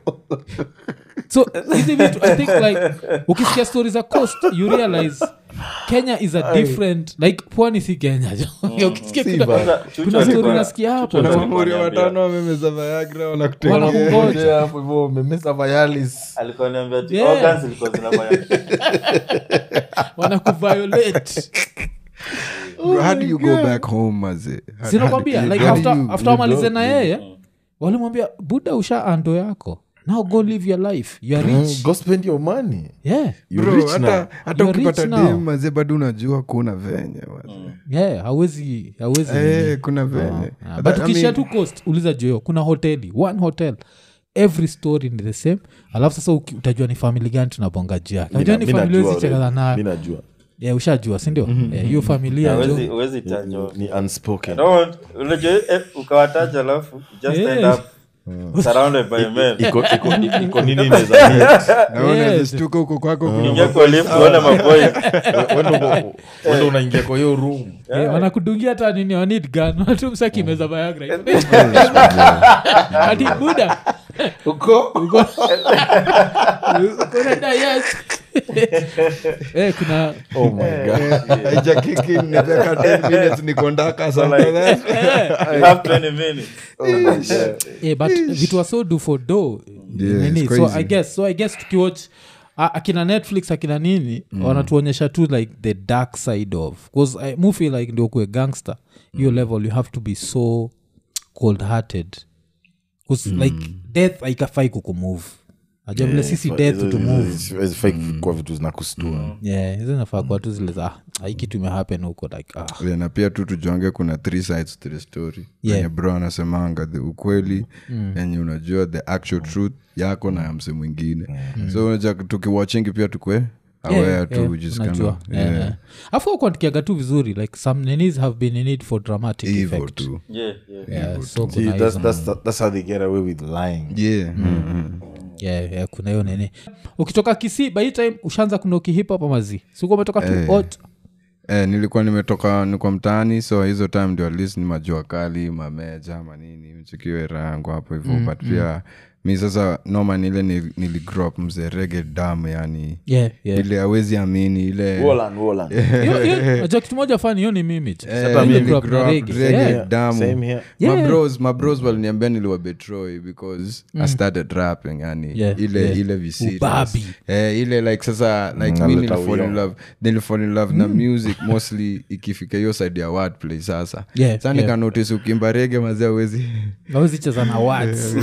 so hizi vitu i think like ukisikia stori za coast you realize kenya is a different like pwani si kenya jo ukisikia kuna, Kwanza, Chucho kuna story alikuwa- nasikia hapo Chucho alikuwa Wamuri ananiambia- watano wamemeza viagra wanakutegea Wanakungoja. Yeah, hapo hivyo umemesa vayalis alikuwa ananiambia ati Yeah. organs zilikuwa zinafanya wanakuviolate Bro, how do you go back home maze How- sinakwambia how do- like how do after, you- after wamalize na yeye walimwambia buda usha ando yako now go live your life you are rich go spend your money yeah you Bro, rich hata now hata You're ukipata rich now. dem maze bado unajua kuna venye maze. yeah hawezi hawezi Eh, nini. kuna venye Ah, But but I ukishia mean- tu coast uliza joyo kuna hoteli one hotel every story ni the same alafu sasa uki- utajua ni famili gani tunabonga juu yake najua ni Mi famili najua wezichekana already. Mi nayo najua yeah, ushajua sindio Eh, hiyo familia Huwezi- jo huwezi tajwa. ni unspoken No, unajua eh, ukawataja alafu you just end Yeah. up surrounded by men iko iko- iko nini inaweza meet. Na wewe Yes. unaweza shtuka huko kwako kuna ingia kwa lift uone maboy wenda unaingia kwa hiyo room Eh, wanakudungia hata nini wanid gan watumsakimeza viagra ati buda unaenda yes eh, kuna oh my god haija kick in, nimeweka 10 minutes niko ndaka something like that. you have 20 minutes eh, but vitu waso do for do Yeah, nini it's so crazy. i guess so i guess tukiwatch a- akina netflix akina nini wanatuonyesha tu like the dark side of bcause i mu feel like ndio kue gangster hiyo level you have to be so cold hearted bcause like death aikafai kukumove aja vile sisi death to move hazifai kwa vitu zinakustua yeah hizo nafaa kuwa tu zile za ah, hii kitu imehappen huko like ah. Yeah, na pia tu tujonge kuna three sides to the story Yeah. yenye bro anasemanga the ukweli yenye unajua the actual truth yako na ya mse mwingine so unajua tukiwatchingi pia tukwe aware tu just kind unajua of Yeah, yeah, yeah. afu akuandikiaga tu vizuri like some nenis have been in it for dramatic hivyo effect tu yeah, yeah. Yeah, so See, kuna that's, hizo- that's, that's how they get away with lying yeah mm. yeah, yeah, kuna hiyo nini ukitoka kisii by hii time ushaanza kuna ukihip hop amazi siku umetoka tu Eh. ot Eh, nilikuwa nimetoka nilikuwa mtaani so hizo time ndio at least ni majua kali mameja manini mchikiwe rangu hapo hivyo but pia mi sasa noma nile niligrop mzee rege damu yani yeah, yeah. ile awezi amini ile Wolan, Wolan. Hiyo- hiyo- najua kitu moja fani hiyo ni mimi tu. Eh, Sasa mimi grew up na niligrow up reggae. reggae Yeah. damu Same here. Yeah. mabros mabros waliniambia niliwa betroy because i started rapping yani Yeah, ile yeah. ile viserious. Ubabi. eh, ile like sasa like Mm, mi naleta nilifall in uyo. love nilifall in love na music mostly ikifika hiyo side ya wordplay sasa Yeah, sa yeah. nikanotice ukimba rege mazee awezi Hawezi cheza na words.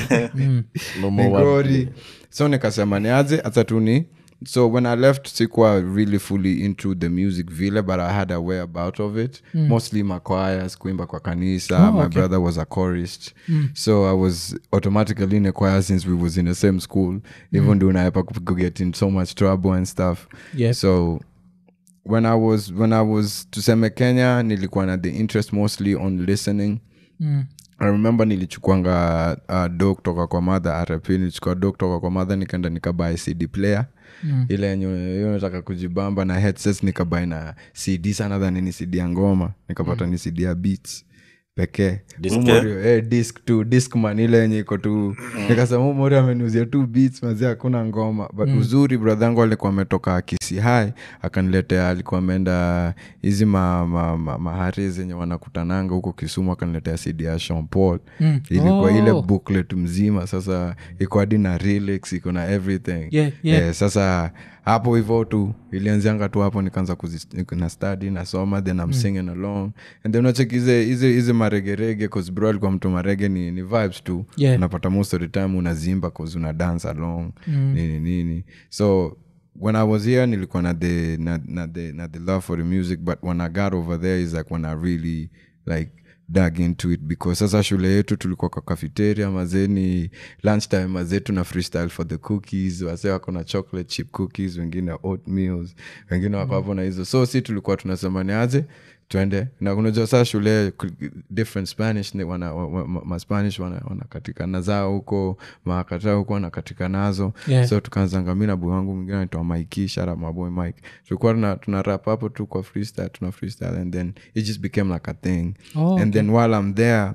No more word. ngori so nikasema niaje hata tu ni so when i left sikuwa really fully into the music vile but i had a way about of it mostly machoirs kuimba kwa kanisa my brother was a chorist so i was automatically in a choir since we was in the same school even though unaepa kuget in so much trouble and stuff Yeah. so when i was when i was tuseme kenya nilikuwa na the interest mostly on listening i remember nilichukwanga uh, do kutoka kwa madha rp nilichukua do kutoka kwa madha nikaenda nikabai cd player mm. ile yenye hiyo nataka kujibamba na headsets nikabai na cd sana dhani ni cd ya ngoma nikapata ni cd ya beats pekee Disc, Umorio, eh, disc tu discman ile yenye iko tu nikasema umori ameniuzia tu beats mazi hakuna ngoma but uzuri bradhangu alikuwa ametoka kisi hai akaniletea alikuwa ameenda hizi ma, ma, ma, mahari zenye wanakutananga huko kisumu akaniletea cd ya Sean Paul Mm. ilikuwa Oh. ile booklet mzima sasa iko hadi na lyrics iko na everything Yeah, yeah. Eh, sasa hapo hivo tu ilianzianga tu hapo nikaanza kuzi- na study nasoma then I'm singing along and then unacheki hizi- hizi hizi maregerege cause bro alikuwa mtu marege ni, ni vibes tu Yeah. unapata most of the time unazimba cause una dance along nini nini so when i was here nilikuwa na the na, na the na the love for the music but when i got over there is like when i really like dug into it because sasa shule yetu tulikuwa kwa cafeteria mazeni lunchtime mazetu na freestyle for the cookies wase wako na chocolate chip cookies wengine oatmeals wengine wako hapo na hizo so si tulikuwa tunasema ni aje twende na unajua saa shule ku- different spanish ni wana, wa, wa, ma- maspanish wana- wanakatikana zao huko makata huko wanakatika nazo Yeah. so tukaanzanga mi na boy wangu mwingine anaitwa mike shara maboy mike tulikuwa tuna, tuna rap hapo tu kwa freestyle tuna freestyle and then it just became like a thing Oh, and then while i'm there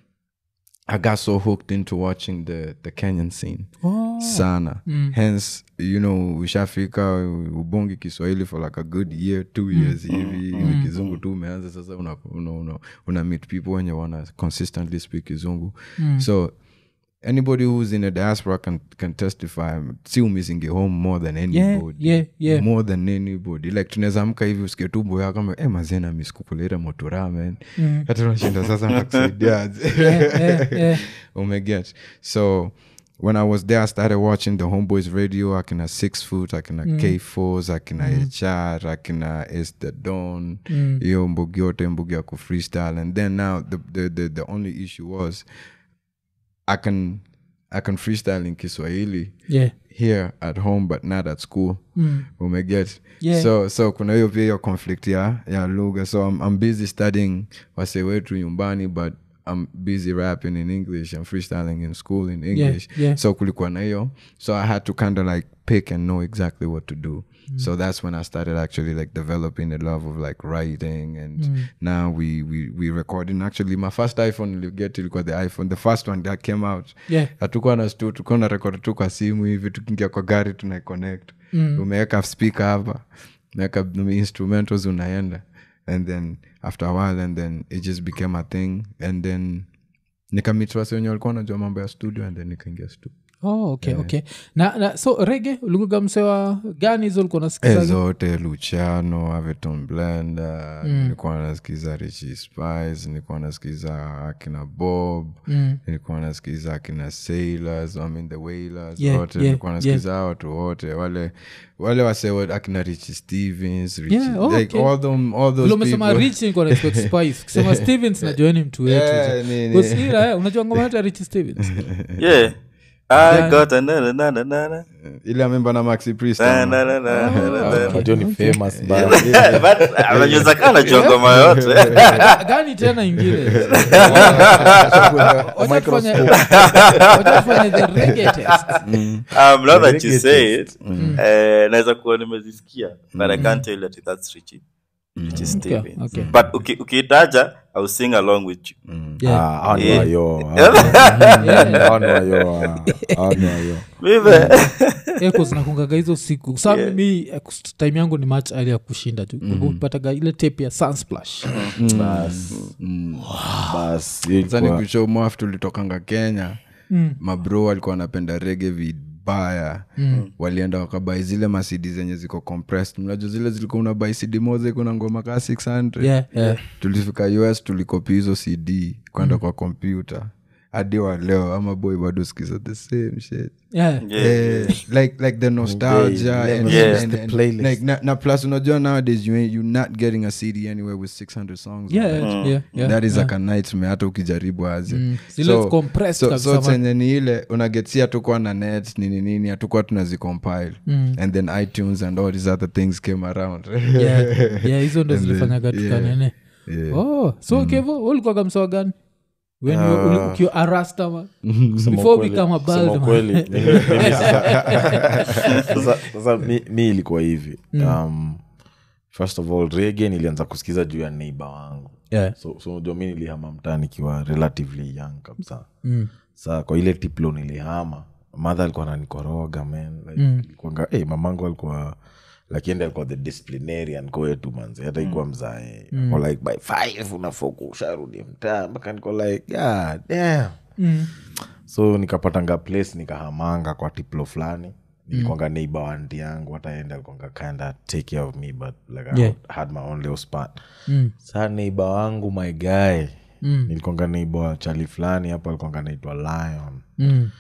i got so hooked into watching the the kenyan scene Oh. sana hence you know ushafika ubongi kiswahili for like a good year two years hivi ni kizungu tu umeanza sasa una, una, una, una meet people wenye wana consistently speak kizungu so anybody who's in a diaspora can, can testify si umisingi home more than anybody yeah, yeah. more than anybody like tunaweza amka hivi usikie tu boya kama eh, mazena miskukuleta motura man hata unashinda sasa nakusaidiaje yeah, yeah. umeget so when i was there i started watching the homeboys radio akina six foot akina k4s akina hr akina es the don hiyo mbugi yote mbugi ya kufreestyle and then now the, the, the, the only issue was i can i can freestyle in kiswahili Yeah. here at home but not at school umeget Yeah. so so kuna hiyo pia hiyo conflict ya, ya lugha so I'm, I'm busy studying wase wetu nyumbani but i'm busy rapping in english and freestyling in school in english yeah. so kulikuwa na hiyo so i had to kind of like pick and know exactly what to do so that's when i started actually like developing a love of like writing and now we, we we recording actually my first iphone you get ilikuwa the iphone the first one that came out Yeah. hatukuwa na stu tukuwa na rekod tu kwa simu hivi tukiingia kwa gari tunaiconnect mm. umeweka speaker hapa umeweka instrumentals unaenda and then after a while and then it just became a thing and then nikamitwasi wenye walikuwa najua mambo ya studio and then nikaingia studio Oh, okay, okay. Na, na so rege ulikuga msewa gani hizo ulikuwa Eh, nasikiza zote luciano aveton blender nilikuwa nasikiza richi spice nilikuwa nasikiza akina bob nilikuwa nasikiza akina sailors I mean the wailers Yeah, wote yeah, nilikuwa nasikiza hao watu wote wale wale wase wa- akina richi stevens Richie, Yeah, oh, like okay. all, them, all those vile umesema people. rich nilikuwa na expect spice kusema stevens najuani mtu wetu Yeah, ni- ni- Because ila, eh, unajua ngoma yote ya rich stevens yeah I got a na- na- na- na- na- na. ile amemba na maxi priest Na- ama? na- na- na- na- na- na. But hiyo ni famous bana. But, ah, unajua zaka anajua ngoma yote Ga- gani tena ingine Wacha tufanye- wacha tufanye the reggae test. um, now that you Reggae say it eh, naweza kuwa nimezisikia but i can't tell you that that's richie richie Steven. okay. but uki- ukiitaja i will sing along with you Yeah. Ah, hao ni Yeah. wayo. Hao ni wayo, ah. Hao ni wayo. Mimi- Yeah, 'cause nakungaga hizo siku sa mi eh, kus- time yangu ni match ali ya kushinda tu upataga ile tape ya sunsplash Bas. Bas, hiyo Sasa ilikuwa- nikushow mwaf tulitokanga kenya mabro walikuwa wanapenda rege vibaya walienda wakabai zile masidi zenye ziko compressed mnajua zile zilikuwa unabai cd moja kuna ngoma kaa 600 yeah, yeah. tulifika us tulikopi hizo cd kwenda kwa kompyuta hadi wa leo ama boy bado sikiza the same shit Yeah. Yeah. Eh, like like the nostalgia Okay, and, yeah. and, The and, playlist. like na, na plus unajua nowadays you ain't, you're not getting a cd anywhere with 600 songs on Yeah, it. yeah, yeah, yeah, that is yeah. like a nightmare hata ukijaribu aje Mm. Zile compressed so, kabisa so ma- chenye ni ile unagetsi hatukuwa na net nini nini hatukuwa tunazicompile Mm. and then itunes and all these other things came around Yeah, yeah, hizo ndo zilifanyaga tukanene Yeah. oh so kevo ulikuwaga msawa gani when you- uli- ukiwa arastama Kusema before ukweli- become a kusema bald man. ukweli, mimi- mimi sasa- sasa- sasa mi, mi ilikuwa hivi um, first of all rege nilianza kusikiza juu ya neiba wangu Yeah. so so unajua mi nilihama mtaa nikiwa relatively young kabisa Mm. saa kwa ile tiplo nilihama madha alikuwa nanikoroga man like, ilikuwanga, hey, mamangu alikuwa lakini alikuwa the disciplinarian kwetu manzi hata ikuwa mzae mm. like by five unafoku usharudi mtaa mpaka niko like yeah, damn Mm. so nikapatanga place nikahamanga kwa tiplo fulani nilikwanga neighbor wa aunty yangu hata ende alikwanga kinda take care of me but like I Yeah. had my own little spot Mm. saa neighbor wangu my guy Mm. nilikwanga neighbor wa chali fulani hapo alikwanga naitwa lion Mm.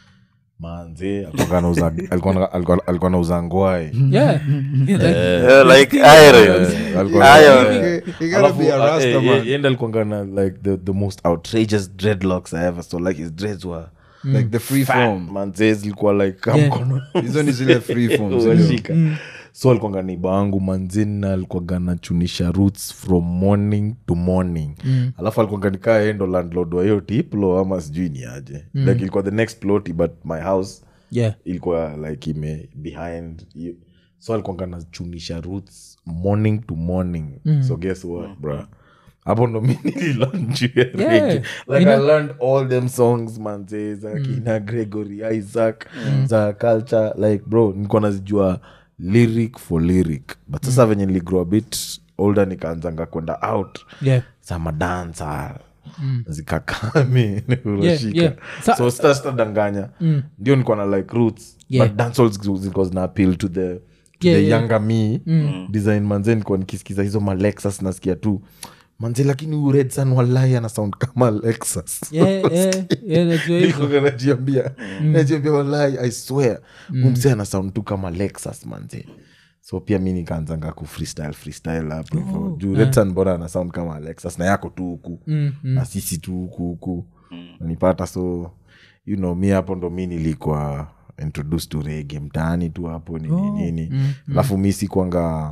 manzi alikuwanga anauza- alikuwa- alikuwa- alikuwa nauza ngwai Yeah. Yeah, like- Yeah, like iron Alikuwa- Iron. Eh, You gotta alafu, be a uh, rasta eh, man. eh, yeye ndo alikuwanga na like the, the most outrageous dreadlocks i ever saw like his dreads were like the free form manze zilikuwa like kama Yeah. mkono hizo ni zile free forms Unashika. so alikuanga neiba wangu manzina alikuwaga nachunisha roots from morning to morning mm. alafu alikuanga nikaa endo landlord wa hiyo tiplo ama sijui ni aje mm. like ilikuwa the next plot but my house Yeah. ilikuwa like ime behind you. so alikuanga nachunisha roots morning to morning mm. so guess what bra hapo ndo mi nililearn juu ya reggae. like Ina- i learned all them songs manze za kina gregory isaac za culture like bro nilikuwa nazijua lyric for lyric but sasa venye niligrow a bit older nikaanzanga kwenda out Yeah. za madansa zikakami urashika yeah. Sa- so sita sitadanganya ndio nikuwa na like roots Yeah. but dancehall zilikuwa- zilikuwa zina appeal to the, to Yeah, the yeah. younger me design manze nikuwa nikisikiza hizo malexus nasikia tu manze lakini huyu red sun walai ana sound kama lexus Yeah, yeah, yeah, najua hizo. Nilikuwa najiambia najiambia walai i swear umse ana sound tu kama lexus manze so pia mi nikaanzanga ku freestyle freestyle hapo hivyo. juu red sun bora ana sound kama alexas na yako tu huku na sisi tu huku huku nanipata so you know mi hapo ndo mi nilikuwa introduced to rege mtaani tu hapo nini nini alafu mi sikuanga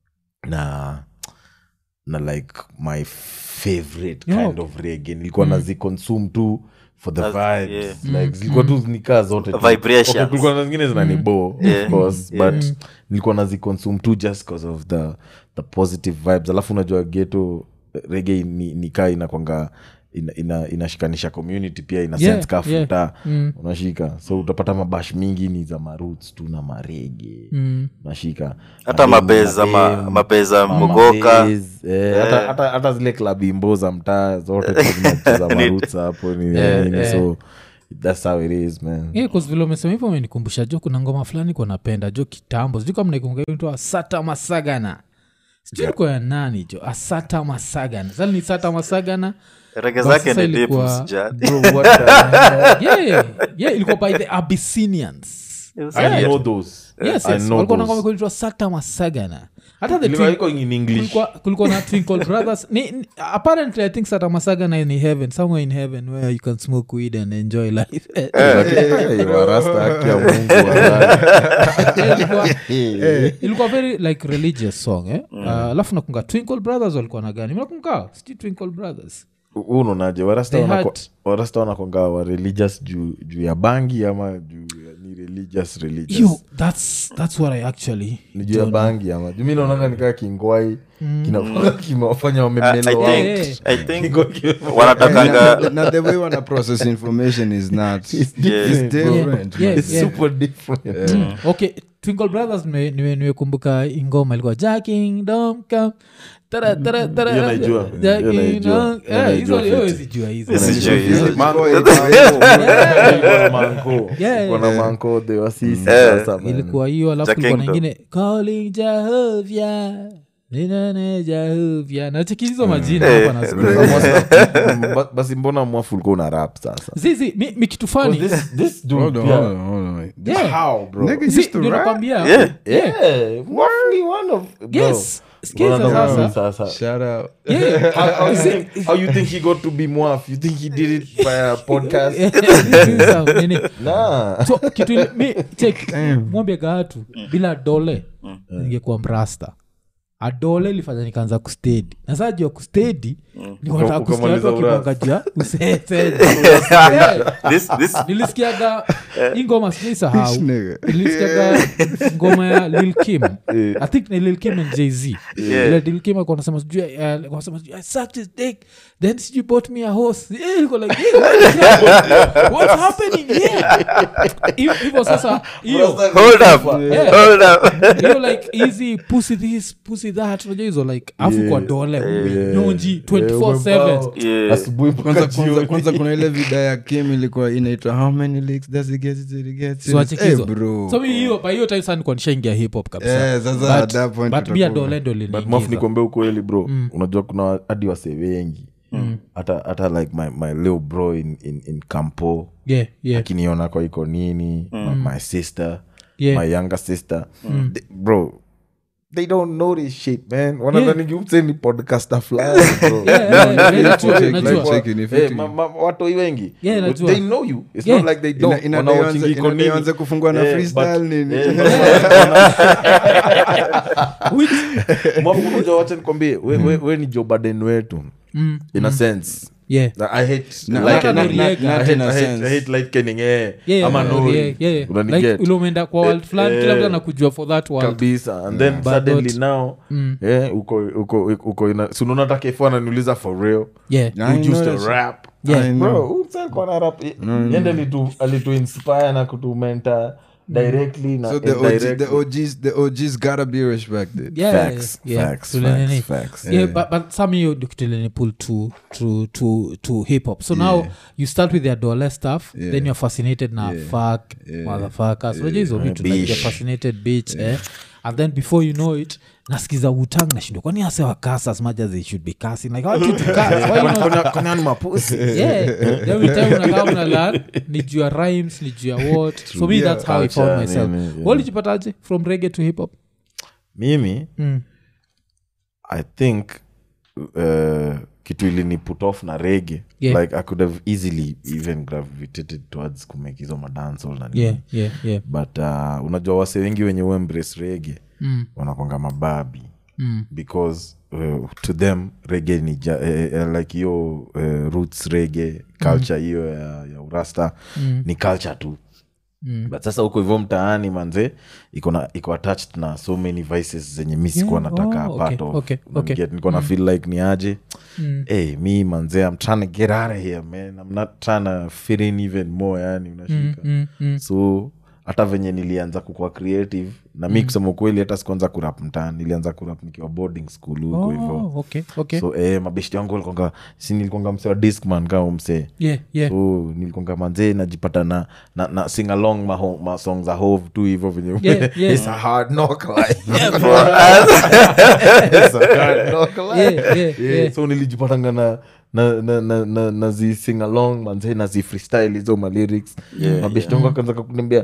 na na like my favorite Yeah. kind of rege nilikuwa mm. naziconsume tu for the That's- vibes yeah. like zilikuwa tu nikaa zote tu. Vibrations. Okay, kulikuwa na zingine zinanibo Yeah. of course Yeah. but nilikuwa naziconsume tu just because of the, the positive vibes alafu unajua geto rege ni, nikaa inakwanga ina, ina, inashikanisha community pia ina Yeah, sense ka yeah. futa unashika so utapata mabash mingi ni za maruts tu na marege unashika hata Madem- mabeza ma- madem, mabeza mama mogoka Base, eh, hata- hata- hata zile klabu imbo za mtaa zote tu zinacheza maruts hapo ni nini so that's how it is man Yeah, 'cause vile umesema hivyo umenikumbusha jo kuna ngoma fulani kwa napenda jo kitambo sijui kama naikumbuka asata masagana sijui ilikuwa ya nani jo asata masagana sasa ni sata masagana rege But zake sasa ni deep ilikuwa- usijali Bro, what the- yeah, yeah, ilikuwa by the abyssinians I know those. yes I yes know walikuwa na those. ngoma kuitwa sakta masagana hata the Ilikuwa twin- iko in English. kulikuwa, kulikuwa na twinkle brothers ni, ni, apparently i think sata masagana in heaven somewhere in heaven where you can smoke weed and enjoy life Eh, Hey, warasta haki ya Mungu, wallahi. ilikuwa, ilikuwa very like religious song eh? uh, alafu nakunga twinkle brothers walikuwa na gani nakunga sijui twinkle brothers Huu unaonaje warasta They wanako- had- warasta wanakonga wa religious juu juu ya bangi ama juu ya ni religious religious yo that's, that's what i actually ni juu ya bangi ama juu mi naonanga nikaa kingwai kinakuwa kimewafanya wamemelewa I Yeah, think, I think Kingo kime- wanatakanga na, na the way wana process information is not it's different, different Yeah, It's yeah. super different Mm. okay twinkle brothers nimekumbuka nime, nimekumbuka ingoma ilikuwa jacking dom come tara tara tara Hiyo naijua. Hiyo Jacking naijua. dom- Hiyo Eh, naijua hizo- hiyo fiti. sijua hizo Hizo sijui hizo. Mango- Boy, Iko na manko Yeah, Iko na yeah. manko the wasisi Eh. sasa man. ilikuwa hiyo alafu Cha kulikuwa na Kingdom. ingine calling jahovya ninane jahovya nacheki hizo majina hapa nasikia. Ba- basi mbona mwafu ulikuwa una rap sasa zizi mi, mi kitu fani This- this dude hold on, pia- hold on, hold on. Yeah. How, bro? Nigga Zi, used to ndio rap. nakwambia Yeah. Yeah. Yeah, mwafu ni one of- bro. yes skiza Bro, sasa sasa. Shout out. Yeah. How- how you think- how you think he got to be mwaf you think he did it by a podcast Skiza, nini. nah so kitu ile- mi check mwambie gaatu bila dole ningekuwa mrasta adole ilifanya nikaanza kustedi na saa juu ya kustedi nikataka Uka- kusikia watu ukamaliza wakibongajia useseja this, this, nilisikiaga hii ngoma sijaisahau This nigga. nilisikiaga ngoma ya lil kim i think ni lil kim and jz ile lil kim alikuwa anasema sijui eh, alikuwa anasema sijui i sucked his dick then sijui bought me a horse Eh, ilikuwa like eh, what is that? what's happening here Hiv- hivyo sasa hiyo hold up, Yeah. hold up. hiyo like easy pussy this pussy that unajua hizo like afu kwa dole nyonji 24/7 Yeah. asubuhi mpaka kwanza, kwanza, jioni. kwanza kuna ile vida ya kim ilikuwa inaitwa how many licks does it get till it gets So wacheki Eh, hizo. bro so mi hiyo by hiyo time sana nilikuwa nishaingia hip hop kabisa Eh, sasa at that point but mi ya utakuwa- dole ndo but maf liniingiza nikwambia ukweli bro unajua kuna hadi wase wengi hata hata like my, my little bro in, in, in campo yeah yeah akiniona kwa iko nini my, my sister Yeah. my younger sister they, bro they don't know this shit man wanadhani yeah. ni podcaster fulani bro Yeah, yeah, yeah, like, najua, like, najua. like, cheki ni Eh, fiti. ma- ma- watoi wengi Yeah, najua. they know you it's Yeah. not like they Ina- don't ina- Wanaochingi inaanza- iko ina- nini. inaanza kufungua na Eh, freestyle but- nini. eh, Mwafu, unajua wacha nikwambie we, we, we ni joe baden wetu in a sense yeah Like, I hate Na- like- hata I hate- Noriega. I Not hate- in a I hate- sense. I hate light kenning, eh. Yeah, Ama yeah, Nori. yeah, yeah, yeah. Unaniget? Like, ule umeenda kwa world fulani kila mtu anakujua for that world kabisa and then But suddenly not- now eh, uko uko uko ina sunaona hata kefu ananiuliza for real yeah I who know used to that shit. rap Yeah. I bro know. who msa alikuwa na rap yende alitu alitu inspire na kutumenta directly na So the OG, indirectly. the OGs, the OGs gotta be respected. yeah, Facts, yeah, yeah. facts, Tule nini. facts, facts. yeah, but, but some hiyo ndio pull to, to, to, to hip hop so now you start with the adole stuff Yeah. then you're fascinated na fuck motherfuckers unajua hizo vitu like Bitch. you're fascinated bitch eh? and then before you know it nasikiza utang nashindwa kwani ase wakas as much as they should be casting like I want you to cuss. Why you not Kuna- kuna ni mapusi yeah every time unakaa una learn ni juu ya rhymes ni juu ya what so me Yeah. that's how i Culture, found myself nini, yeah. walijipataje from reggae to hip hop mimi Mm. i think uh, kitu ilini put off na rege Yeah. like i could have easily even gravitated towards kumake hizo madansol na nini. yeah yeah yeah but uh, unajua wase wengi wenye u embrace rege Mm. wanakwanga mababi Mm. because uh, to them rege ni ja, eh, eh, like hiyo uh, roots rege culture hiyo ya, ya urasta Mm. ni culture tu Mm. but sasa huko hivyo mtaani manze iko na iko attached na so many vices zenye mi sikuwa Yeah, nataka oh, part okay, of okay, okay. Unaniget? niko na feel like ni aje Mm. hey, mi manze i'm trying to get out of here man i'm not trying to fit in even more yani unashika Mm, mm. so hata venye nilianza kukua creative na mi kusema ukweli hata sikuanza kurap mtaani nilianza kurap nikiwa boarding school huko hivo Oh, okay okay so eh, mabeshti wangu walikonga si nilikonga msee wa discman kama msee yeah yeah so nilikonga manzee najipata na, na, na sing along ma, ma song za hove tu hivo venye Yeah, yeah. It's a hard knock life. For us. It's a hard knock life. yeah yeah Yeah, yeah so nilijipatanga na na na na na, na zi sing along manze na zi freestyle hizo ma lyrics Yeah, mabeshti wangu akaanza kuniambia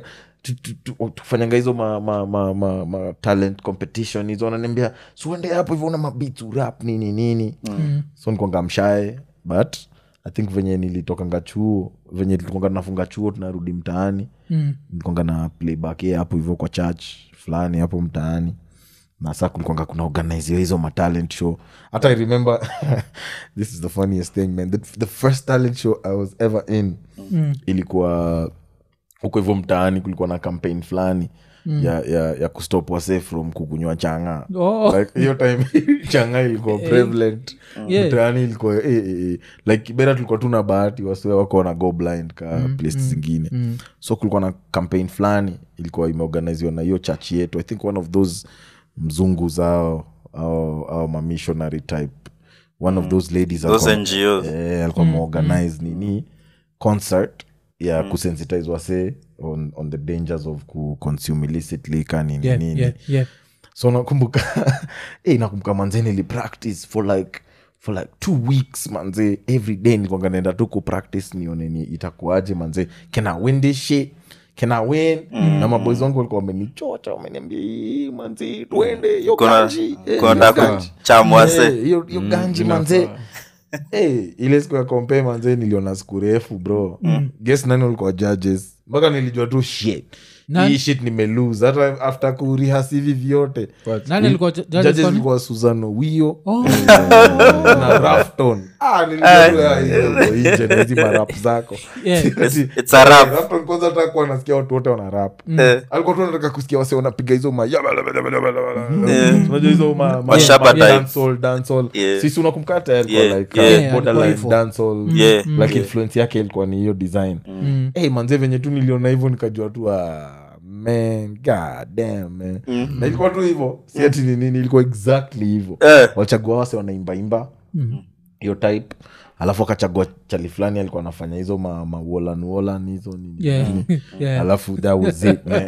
tu- tu- tu- tufanyanga hizo ma, ma, ma, ma, ma talent competition hizo wananiambia siuende hapo hivyo una mabits urap nini nini mm. so nikwanga mshae but i think venye nilitokanga chuo venye tulikwanga tunafunga chuo tunarudi mtaani Mm. nilikwanga na playback ye hapo hivyo kwa church fulani hapo mtaani na saa kulikwanga kuna organiziwa hizo matalent show hata i remember this is the funniest thing man the, the first talent show i was ever in mm. ilikuwa huko hivyo mtaani kulikuwa na campaign fulani mm. ya, ya, ya kustop wase from kukunywa changa Oh. like hiyo time changa ilikuwa prevalent Yeah. mtaani ilikuwa eh, eh, eh. like kibera tulikuwa tu na bahati wase wako na go blind ka place zingine so kulikuwa na campaign fulani ilikuwa imeorganiziwa na hiyo church yetu i think one of those mzungu zao au, au mamissionary type one of those ladies Those alikuwa- NGOs. eh, alikuwa ameorganize nini concert ya kusensitize wase on, on the dangers of kuconsume illicitly ka nini Yeah, nini yeah, yeah. so nakumbuka eh, nakumbuka manze nilipractice for like for like two weeks manze every day nilikuanga naenda tu kupractice nione ni itakuaje manze can I win this shit can I win na maboys wangu walikuwa wamenichocha wameniambia "Ii, manze tuende hiyo Kuna- ganji eh, kuna hiyo nataka ganji." chamwase. Eh, hiyo hiyo ganji manze hey, ile siku ya kompe manze niliona siku refu bro mm. guess nani walikuwa judges mpaka nilijua tu shit Nani? hii shit nimelose hata after kurihas hivi vyote Nani alikuwa ju- judges judges kwani? ilikuwa susano wio Oh. na rafton ah, nilijua tu, ah, hiyo ndio nje na hizi marap zako Yeah. Ati- it's a rap. Rafton kwanza hata kuwa nasikia watu wote wana rap alikuwa tu anataka kusikia wase wanapiga hizo ma unajua hizo ma- ma- Mashaba ma- type. dancehall, dancehall. Yeah. sisi unakumbuka tayari kwa Yeah, like, yeah. uh, Yeah, borderline alikuwa hivyo. dancehall. Yeah. like influence yake ilikuwa ni hiyo design hey, manze venye tu niliona hivyo nikajua tu ah, man god damn man na ilikuwa tu hivyo si ati ni nini ilikuwa exactly hivyo Eh. walichagua wase wanaimbaimba hiyo type alafu akachagua chali fulani alikuwa anafanya hizo ma, ma wolan wolan hizo nini Yeah. nini. Yeah. alafu that was it man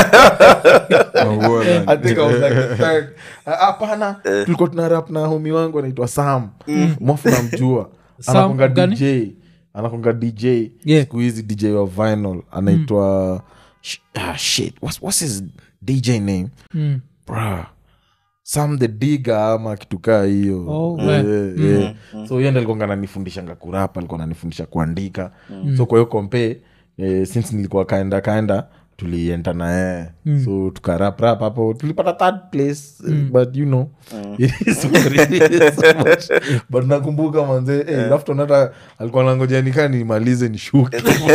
Mauola. I think I was like the third. Ah, hapana tulikuwa tuna rap na homi wangu anaitwa sam mwafu namjua Sam anakonga gani? dj anakonga dj Yeah. siku hizi dj wa vinyl anaitwa sh- ah, shit what's, what's his dj name Mm. Bruh. sam the diga ama kitu kaa hiyo Oh, Yeah, we. yeah. so hiyo ndo alikuwa ananifundishanga kurapa alikuwa ananifundisha kuandika so kwa hiyo kompe eh, since nilikuwa kaenda kaenda tulienda na yeye so tukaraprap hapo tulipata third place eh, but you know it is what it is so much. but nakumbuka manze eh, Rafton hata alikuwa nangoja nikaa nimalize nishuke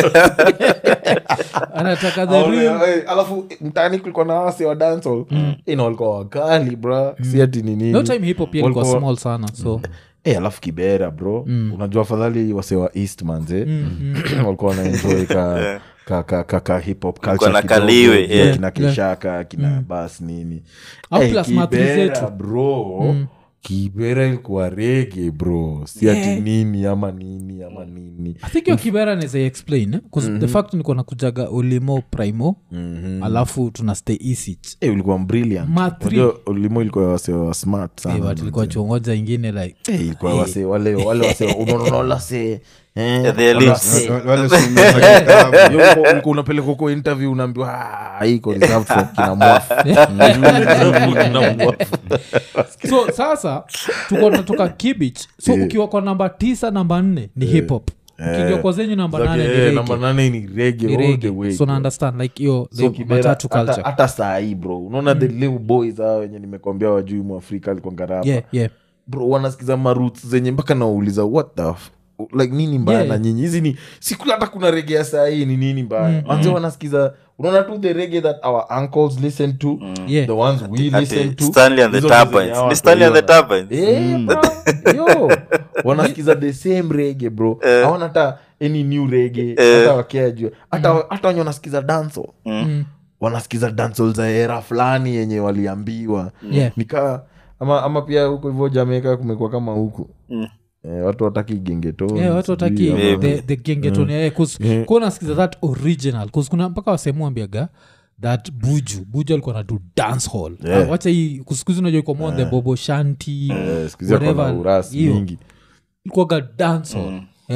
anataka the Aone, real eh, alafu eh, mtaani kulikuwa na wase wa dancehall ina walikuwa wakali bra si ati ni nini no time hipo pia ilikuwa Walikuwa- small sana so Eh, alafu kibera bro unajua afadhali wase wa east manze walikuwa wanaenjoy ka ka, ka, ka, ka hip hop culture na kidogo, kaliwe, vile yeah. kina kishaka kina bas nini Au Eh, plus mathri Kibera, zetu. bro kibera ilikuwa rege bro si ati Yeah. nini ama nini ama nini i think hiyo kibera naeza explain eh? 'Cause the fact niko nakujaga ulimo primo alafu tuna stay isich Eh, ulikuwa brilliant Ma three. Unajua, ulimo ilikuwa wase wa smart sana but ilikuwa chuongoja ingine like Eh, ilikuwa wase wale wale wase unaona se Yeah, the elites. Wa- wale someza kitabu. ulikuwa unapeleka huko interview unaambiwa "Ah, hii iko reserved for kina mwafu Kina mwafu. so sasa tuko natoka kibich so ukiwa kwa namba tisa namba nne ni hip hop ukiingia kwa zenyu namba Zake, nane ni eh, reggae. namba nane ni rege Ni all the reggae. way, so bro. na understand like hiyo So the Kibera, matatu hata- culture hata saa hii bro unaona the little boys hao wenye nimekwambia wajui mwafrika alikuwa ngarapa yeah yeah bro wanasikiza maruts zenye mpaka nawauliza what the f- like nini mbaya Yeah. na nyinyi hizi ni siku hata kuna rege ya saa hii ni nini mbaya manze wanasikiza unaona tu the rege that our uncles listen to Yeah. the ones we Ati listen to Stanley and the hizo ndo zenye Turbines. hawa Ni Stanley and the watu Turbines. Eh, bro, yo wanasikiza the same rege bro hawana hata any new rege hata wakea jua hata hata wenye wanasikiza danso wanasikiza dansol za era fulani yenye waliambiwa Yeah. nikaa ama, ama pia huko hivyo jamaica kumekuwa kama huku eh, watu wataki gengeto yeah, watu wataki the, the gengeton yeah, Yeah. kunasikiza that original 'Cause kuna mpaka wasemuambiaga that buju buju alikuwa nadu dance hall Yeah. Ah, wacha hii kusikuzi unajua iko more on the bobo shanti sikizia whatever, urasi hiyo. mingi ilikuwaga dance hall yeah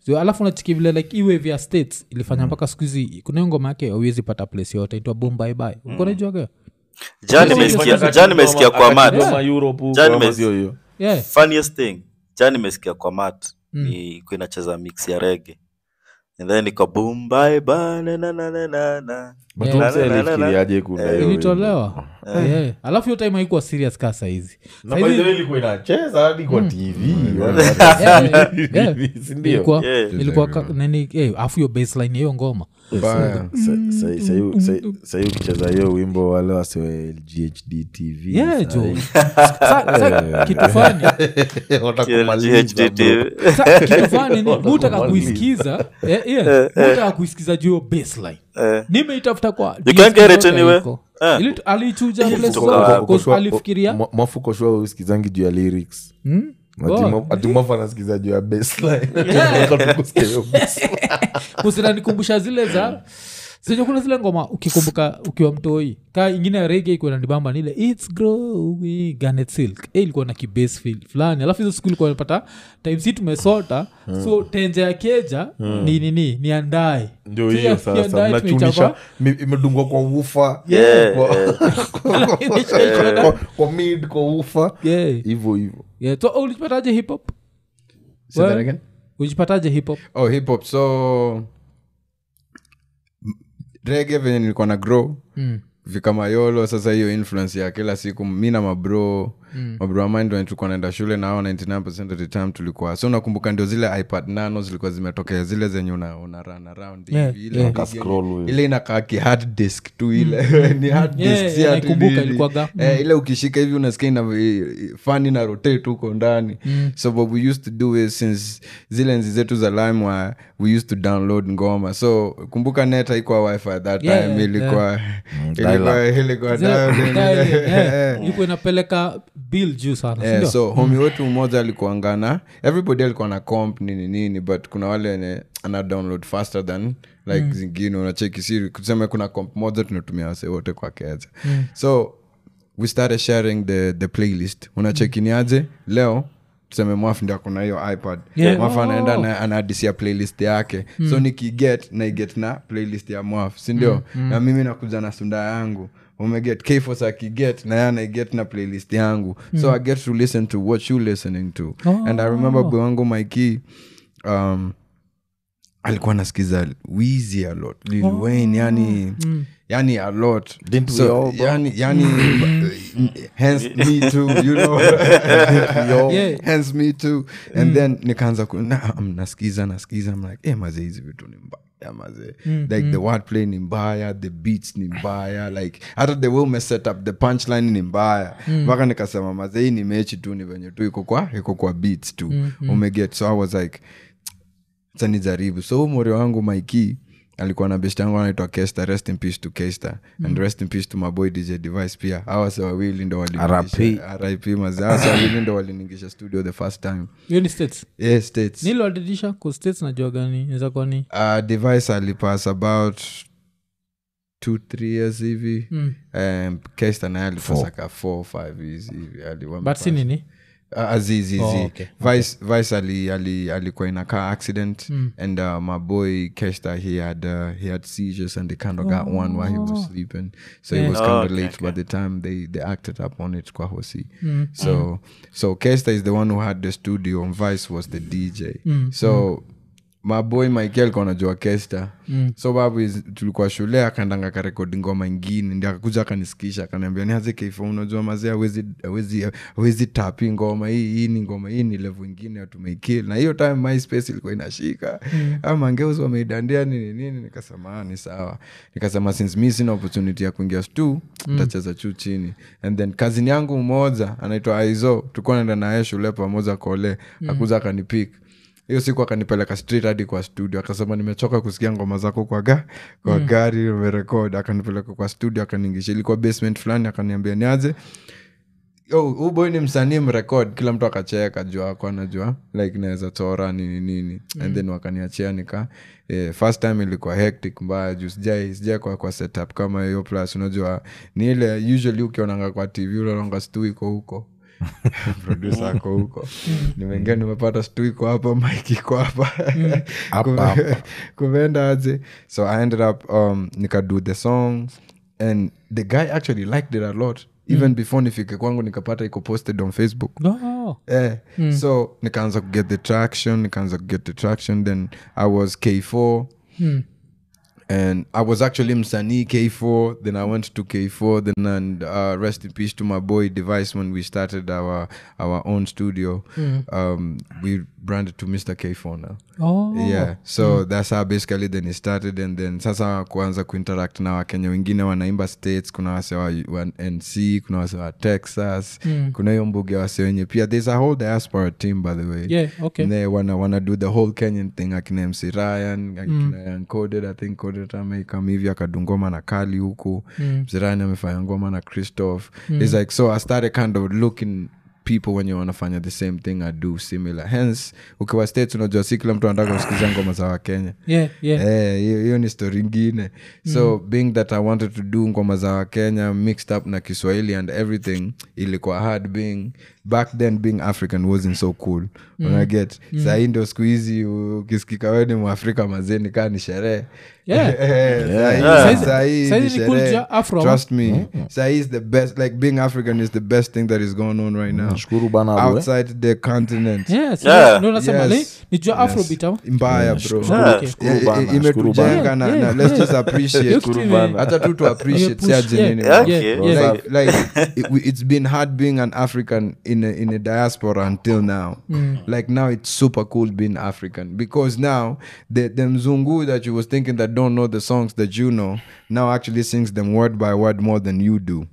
so, alafu nachiki vile like iwe vya states ilifanya mpaka siku hizi kuna hiyo ngoma yake auwezi pata place yote itwa bombaibai ukonajuaga Jan nimesikia- Jan nimesikia kwa mat Akati kama Europe huko, Jana ama nimesi- sio hiyo yeah. funniest thing jan nimesikia kwa mat ni ikuwa inacheza mix ya rege and then iko boom bye bye na na na na na na But Yeah. huyo msee Na, na, na, na. alifikiriaje kuna hiyo ilitolewa yeah. alafu hiyo time haikuwa serious kaa sahizi Na by the way ilikuwa inacheza hadi kwa tv sindio ilikuwa Yeah. ilikuwa ka- nini eh, afu hiyo baseline ya hiyo ngoma Baya. sahii ukicheza hiyo wimbo wale wasiwe lghd tv yeah jo Sa- sa- kitu fani GHDT. sa- kitu fani ni mutaka kuisikiza eh, yeah, mutaka kuisikiza juu hiyo baseline Eh. nimeitafuta kwa You can't get it DSP anywhere. iko. Eh. Ili- alichuja place Ilitoka zote, wapi? 'cause alifikiria mwafuko shua usikizangi juu ya lyrics Hmm? ati mwafu anasikiza juu ya baseline. Kusikia hiyo baseline. kusinanikumbusha zile za zenye kuna zile ngoma ukikumbuka ukiwa mtoi ka ingine ya rege ikuwa nanibamba nile its growing Garnet silk e ilikuwa na kibase feel fulani alafu hizo siku ilikuwa napata time si tumesota so tenje ya keja ni nini ni andae ndio So hiyo ya- ya sasa andae mnachunisha tumeichapa. mi- imedungwa kwa ufa Yeah, kwa- yeah. kwa- kwa mid kwa ufa Yeah, hivo hivo yeah. So, ulijipataje hip hop Say that Well, again? ulijipataje hip hop oh hip hop so rege venye nilikuwa na grow Mm. vikamayolo sasa hiyo influence ya kila siku mi na mabro mm. mabro wa mine wenye tulikuwa naenda shule nao 99 of the time tulikuwa so nakumbuka ndio zile ipad nano zilikuwa zimetokea zile zenye una, una run around Yeah, hivi. ile yeah. big Ka scroll yenye- hivi. ile inakaa ki hard disk tu ile ni hard Yeah, disk si yeah, ati naikumbuka nini. ilikuwaga. Eh, ile ukishika hivi unasikia ina fani na rotate huko ndani so what we used to do is since zile nzi zetu za lime we used to download ngoma so kumbuka net haikuwa wifi at that Yeah, time yeah, ilikuwa dial-up. ilikuwa ilikuwa dial-in. ilikuwa inapeleka bill juu sana Yeah, sindio? so homi wetu mmoja alikuangana everybody alikuwa na comp nini nini but kuna wale wenye ana download faster than like zingine unacheki siri kusema kuna comp moja tunatumia wase wote kwa keja so we started sharing the, the playlist unacheki ni aje leo tuseme mwafu ndio akona hiyo ipad Yeah. mwafu anaenda Oh. na anaadisia playlist yake so nikiget naiget na playlist ya mwafu sindio na mimi nakuja na sunda yangu umeget kfos akiget na ye anaiget na playlist yangu so i get to listen to what you listening to and i remember boy wangu mikey um, alikuwa nasikiza wizi a lot lil wayne yani yani a lot Didn't we so, all, bro? yani yani hence me too you know Yeah. hence me too and then nikaanza ku- na- um, nasikiza nasikiza I'm like eh maze hizi vitu ni mbaya maze like the wordplay ni mbaya the beats ni mbaya like hata the way ume set up the punchline ni mbaya mpaka nikasema maze hii ni mechi tu ni venye tu iko kwa iko kwa beats tu umeget so i was like sa nijaribu so huu mori wangu maiki alikuwa na best yangu anaitwa kesta rest in peace to kesta and rest in peace to maboy dj device pia awase wawili ndo waliniingisha- rip maze awase wawili ndo waliningisha studio the first time hiyo ni states yeah, states niliwadidisha ku states najua gani naweza kuwa ni uh, device alipass about two three years hivi Mm. um, kesta naye alipass aka four five years hivi ali- but wamepass. si nini Uh, azizi Oh, zi. okay, vice, vice ali, ali, alikuwa in a car accident and uh, my boy kesta he had uh, he had seizures and they kind of got one while he was sleeping so he was kind of Oh, okay, late by the time they, they acted up on it kwa hosi so so kesta is the one who had the studio and vice was the dj so my boy michael alikuwa anajua kesta so babu is- tulikuwa shule akaendanga karekodi ngoma ingine ndi akakuja akanisikisha akaniambia niaze keifo unajua mazee awezi awezi awezi tapi ngoma hii hii ni ngoma hii ni level ingine tumeikil na hiyo time myspace ilikuwa inashika mm. amangeuzi wameidandia nini nini nikasema "Ah, ni sawa nikasema since mi sina opportunity ya kuingia stu ntacheza juu chini and then kazini yangu mmoja anaitwa aizo tulikuwa naenda naye shule pamoja kole akuza akanipik hiyo siku akanipeleka straight hadi kwa studio akasema nimechoka kusikia ngoma zako kwa, ga, kwa mm. gari umerekod akanipeleka kwa studio akaniingisha ilikuwa basement fulani akaniambia niaje huu boy ni msanii mrekod kila mtu akacheka juu ako anajua like naweza chora nini nini and then wakaniachia nika eh, first time ilikuwa hectic mbaya juu sijai sijai kwa, kwa setup kama hiyo plus unajua ni ile usually ukionanga kwa tv unaonanga stu iko huko produsa ako huko nimeingia nimepata stu iko hapa mike iko hapa Hapa, Kume- hapa. kumeenda aje so i ended up um, nikado the song and the guy actually liked it a lot even before nifike kwangu nikapata iko posted on facebook Oh. Eh, so nikaanza kuget the traction nikaanza kuget the traction then i was k4 and i was actually msanii k4 then i went to k4 then and uh, rest in peace to my boy device when we started our our own studio um, we branded to mr k4 now Oh. yeah so that's how basically then it started and then sasa kuanza kuinteract na wakenya wengine wanaimba states kuna wase wa, wa nc kuna wase wa texas kuna hiyo mbuge wase wenye pia there's a whole diaspora team by the way Yeah, okay. they wanna, wanna do the whole kenyan thing akina mc ryan akina mm. coded i think coded ameikam hivi akadungoma na kali huku mm. mc ryan amefanya ngoma na christoph its like so i started kind of looking people when you wanafanya the same thing i do similar hence ukiwa states unajua si kila mtu anataka kusikiza ngoma za wakenya Yeah, yeah. Eh, hiyo hiyo ni story ingine so being that i wanted to do ngoma za wakenya mixed up na kiswahili and everything ilikuwa hard being back then being african wasn't so cool mm. unaget mm. sahii ndio siku hizi ukisikika we ni mwafrika mazeni kaa ni sherehe Yeah. Eh, sahi- Saizi- sahi saizi ni ni cool sherehe. ja Afro, trust me sahi is the best like being african is the best thing that is going on right now Nashukuru bana, bro, eh. outside the continent Yes, Yeah. ndo nasema Yes. ni- nijua afrobeat au? mbaya bro Yeah. Okay. Shukuru Eh, bana, eh, shukuru imetujenga bana. na, Yeah, na yeah, let's yeah. just Hiyo appreciate kitu ime- hata tu to appreciate Imepush, si aje yeah, nini, yeah, bro. yeah, Okay. yeah. like, like it, we- it's been hard being an african in a, in a diaspora until now like now it's super cool being african because now the, the mzungu that you was thinking that don't know the songs that you know now actually sings them word by word more than you do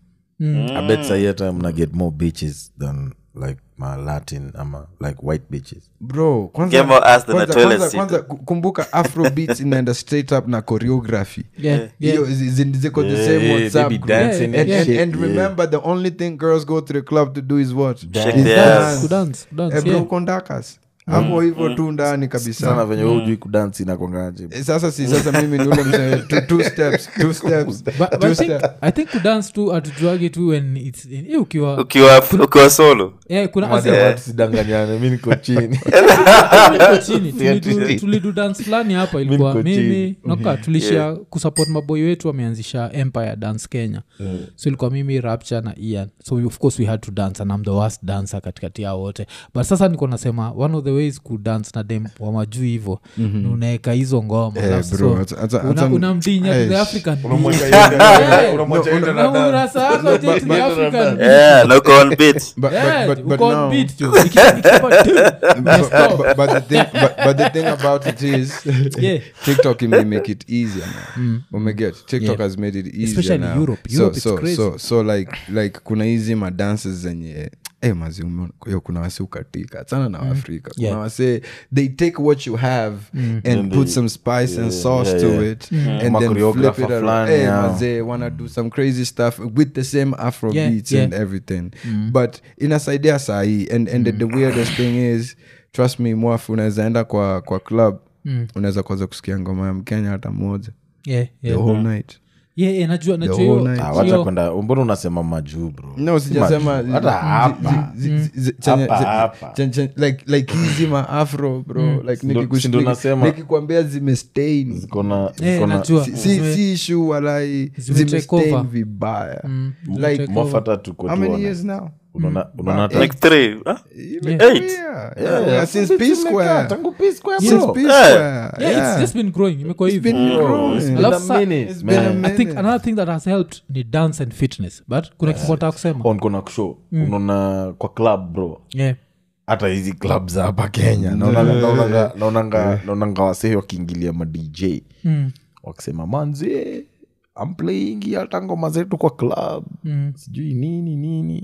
I bet sahi hata mna get more bitches than like ma latin ama like white bitches bro kwanza, Get more ass than kwanza, a toilet kwanza, seat. kwanza ku- kumbuka afro beats inaenda straight up na choreography Yeah, yeah. Hiyo zi- zi- ziko the Yeah, same yeah, WhatsApp they be group. dancing and, and and, shit, and yeah. remember the only thing girls go to the club to do is what Shake Is their dance. ass. Kudance, kudance, Eh, bro, yeah. kondakas hapo hivyo tu ndani sana kabisa venye we ujui kudansi inakongaje Eh, sasa si sasa mimi ni ule mzee two, two steps two steps But- but two I think- steps i think kudance tu atujuagi tu when its eh, ukiwa ukiwa ukiwa solo eh, kuna Mada ase- watu sidanganyane mi niko chini tuliko chini tulidu- tulidu dance fulani hapa ilikuwa niko mimi chini. noka tulishia kusupport maboi wetu wameanzisha empire dance kenya so ilikuwa mimi rapture na ian so we- of course we had to dance and I'm the worst dancer katikati yao wote but sasa niko nasema one of the ways kudance na dem wamajuu hivo ni unaeka hizo ngoma Eh, alafu bro, so hata- hata- una- hata- unamdinya to the Eh, african beat. Unamweka Yeah. yeye- unamwacha yeye na Na dance. urasa wako je to the African beat. yeah na uko on beat but, Yeah, but, but, but uko on now, beat tu. Iki- ikipa tu, but, stop. but, but the thing but, but the thing about it is Yeah. tiktok may make it easier now umeget tiktok Yeah. has made it easier Especially now. Europe. so, Europe, it's so, crazy. so, so like like kuna hizi madances zenye Eh, mazi umeona- yo kuna wase ukatika sana na waafrika kuna Yeah. wase they take what you have and put some spice and sauce yeah, to yeah. it Mm. and Ma then flip choreographer it around fulani, Eh, yeah. mazee wanna do some crazy stuff with the same afro Yeah, beats yeah. and everything but inasaidia sahii and, and the, the weirdest thing is trust me mwafu unaweza enda kwa kwa club unaweza kwanza kusikia ngoma ya mkenya hata moja Yeah, the yeah. whole night Yeah, yeah, najua najua whole hiyo- night. Ah, wacha hiyo- kwenda mbona unasema majuu bro no sijasema majuu. hata hapa zi- zi- zi- chenye- Hapa, zi- hapa. chen- chen- like like hizi maafro bro like Ndo- nikikush- ndo niki- nasema. nikikwambia zimestain ziko na Eh, ziko na najua. si, si, Zime- si issue walai Zime take zimestain over. vibaya zime like take mofa hata tuko how many tuone. years now Unaona- unaona hata- like three huh? Eight. Eight. Yeah, Yeah, yeah, since P since Square. imekaa, tangu P Square, Since bro. P Yeah. Square. yeah, Yeah. it's just been growing imekuwa It's hivi been growing. It's been Alafu a sa- minute, it's been a man. minute. i think another thing that has helped ni dance and fitness but kuna kitu nataka kusema On kuna kushow unaona kwa club bro yeah. hata hizi club za hapa kenya naonanga- naonanga- naonanga naonanga wasee wakiingilia madj wakisema manzie I'm playing hata ngoma zetu kwa club sijui nini nini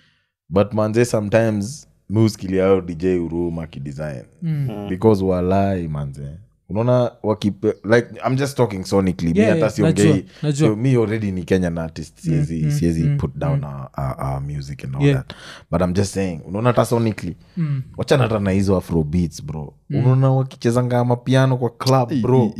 but manze sometimes muskilia ao dj uruma kidesign because walai manze unaona wakipe like i'm just talking sonically Yeah, mi yeah, hata siongei najua, najua. so mi already ni kenyan artist siezi siezi put down our, our, our music and all Yeah. that but i'm just saying unaona hata sonically wachana hata na hizo afro beats bro unaona wakichezanga mapiano kwa club bro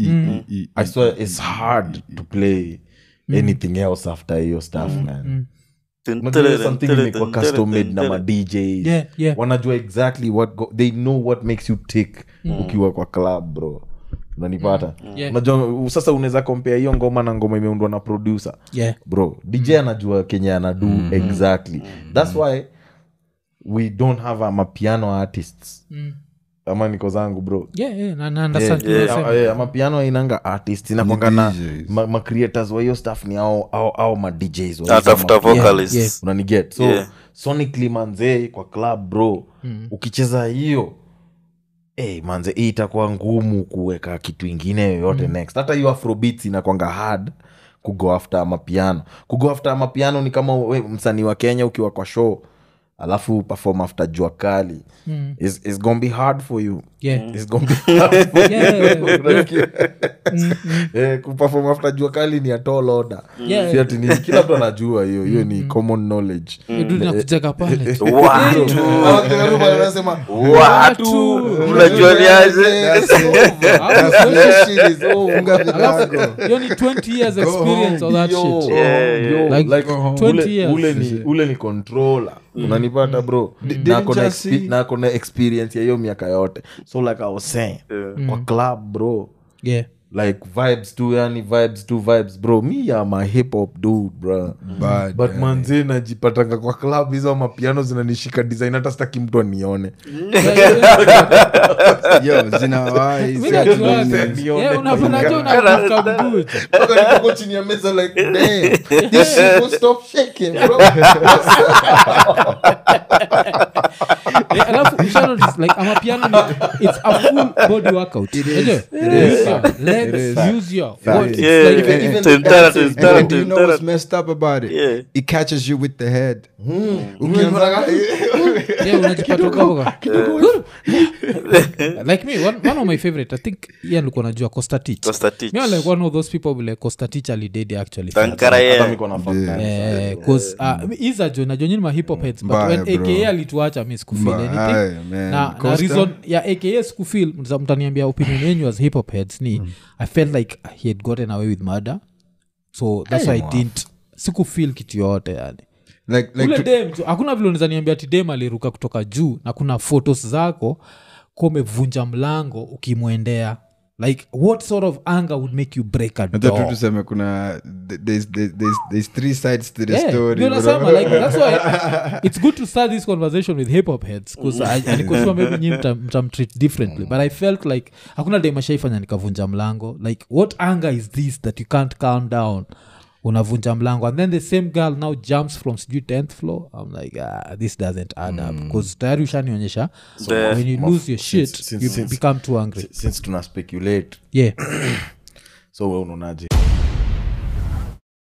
i swear it's hard to play anything else after hiyo stuff man Unajua ile something imekuwa custom made na ma DJs. Yeah, yeah. wanajua exactly what go, they know what makes you tick ukiwa kwa club bro unanipata Yeah. unajua u- sasa unaweza kompea hiyo ngoma na ngoma imeundwa na producer yeah bro dj anajua kenye anadu exactly thats why we don't have a mapiano artists ama niko zangu bro yeah yeah na, na understand Yeah, yeah, yeah, yeah, mapiano ainanga artist inakwanga na DJs. ma, ma creators wa hiyo stuff ni ao, ao, ao ma DJs wa hizo atafuta ma- vocalist yeah. unaniget so Yeah. sonically manzee kwa club bro ukicheza hiyo hey, manze hii itakuwa ngumu kuweka kitu ingine yoyote next hata hiyo afrobeats inakwanga hard kugo after mapiano kugo after mapiano ni kama we msanii wa kenya ukiwa kwa show alafu perform after jua kali mm. it's, it's gonna be hard for you yeah It's gonna be hard for Yeah, yeah, yeah, you. Unasikia? Eh, kuperform after jua kali ni a tall order Yeah. Si ati ni kila mtu anajua hiyo hiyo ni common knowledge Idu nakuteka pale watu Wakeruba wanasema watu mnajuaniaje Alafu, hiyo ni 20 years experience of that Yo, shit yo, Like, like, 20 ule- years. ule ni- ule ni controller unanipata bro Na ako na just expe- see- na ako na experience ya hiyo miaka yote so like i was saying kwa club bro yeah like vibes tu yani vibes tu vibes bro mi am a hip hop dude bro Bad, but yani. manze najipatanga kwa club hizo mapiano zinanishika design hata sitaki mtu anione Yo, zinawahi, Mimi si ati najua- nini. Nione Yeah, kwa unapenda jo mganga. unatafuta good. Mpaka niko chini ya meza like damn this shit will stop shaking bro Eh, alafu usha notice, like amapiano ni it's a full body workout Unajua? use your legs use your what, it's Yeah, like- even- even Tun- the tara- dances, tun- And tara- then do you tun- know tara- what's messed up about it? Yeah. It catches you with the head. yeah, unajipata uko hapo kwa- like me one, one of my favorite i think yeah nilikuwa najua costa teach Costa Teach. me I'm like one of those people vile costa teach alidedi actually Tankara hata yeah. miko na fuck that. Eh, 'cause, uh, izajo najonyini mahip heads but Mbaya, when bro. aka alituacha mi sikufil Mbaya, anything man. na, na Costa? reason ya aka sikufil mtaniambia opinion yenyu as hip hop heads ni i felt like he had gotten away with murder so that's why i didn't sikufil kitu yote yani Like, like ule to- dem tu- hakuna vile unaweza niambia ti dem aliruka kutoka juu na kuna photos zako ko umevunja mlango ukimwendea like what sort of anger would make you break a hata tu door tuseme kuna there's, there's, there's, there's three sides to the Yeah, story ndio bro. nasema, like, that's why it's good to start this conversation with hip hop heads bcause nikosua maybe nyi mta- mtamtreat differently but i felt like hakuna dem ashaifanya nikavunja mlango like what anger is this that you can't calm down unavunja mlango and then the same girl now jumps from sijui 10th floor i'm like ah, this doesn't add up because tayari ushanionyesha The- when you lose your shit since- you since- become too angry since tuna speculate yeah so we unaonaje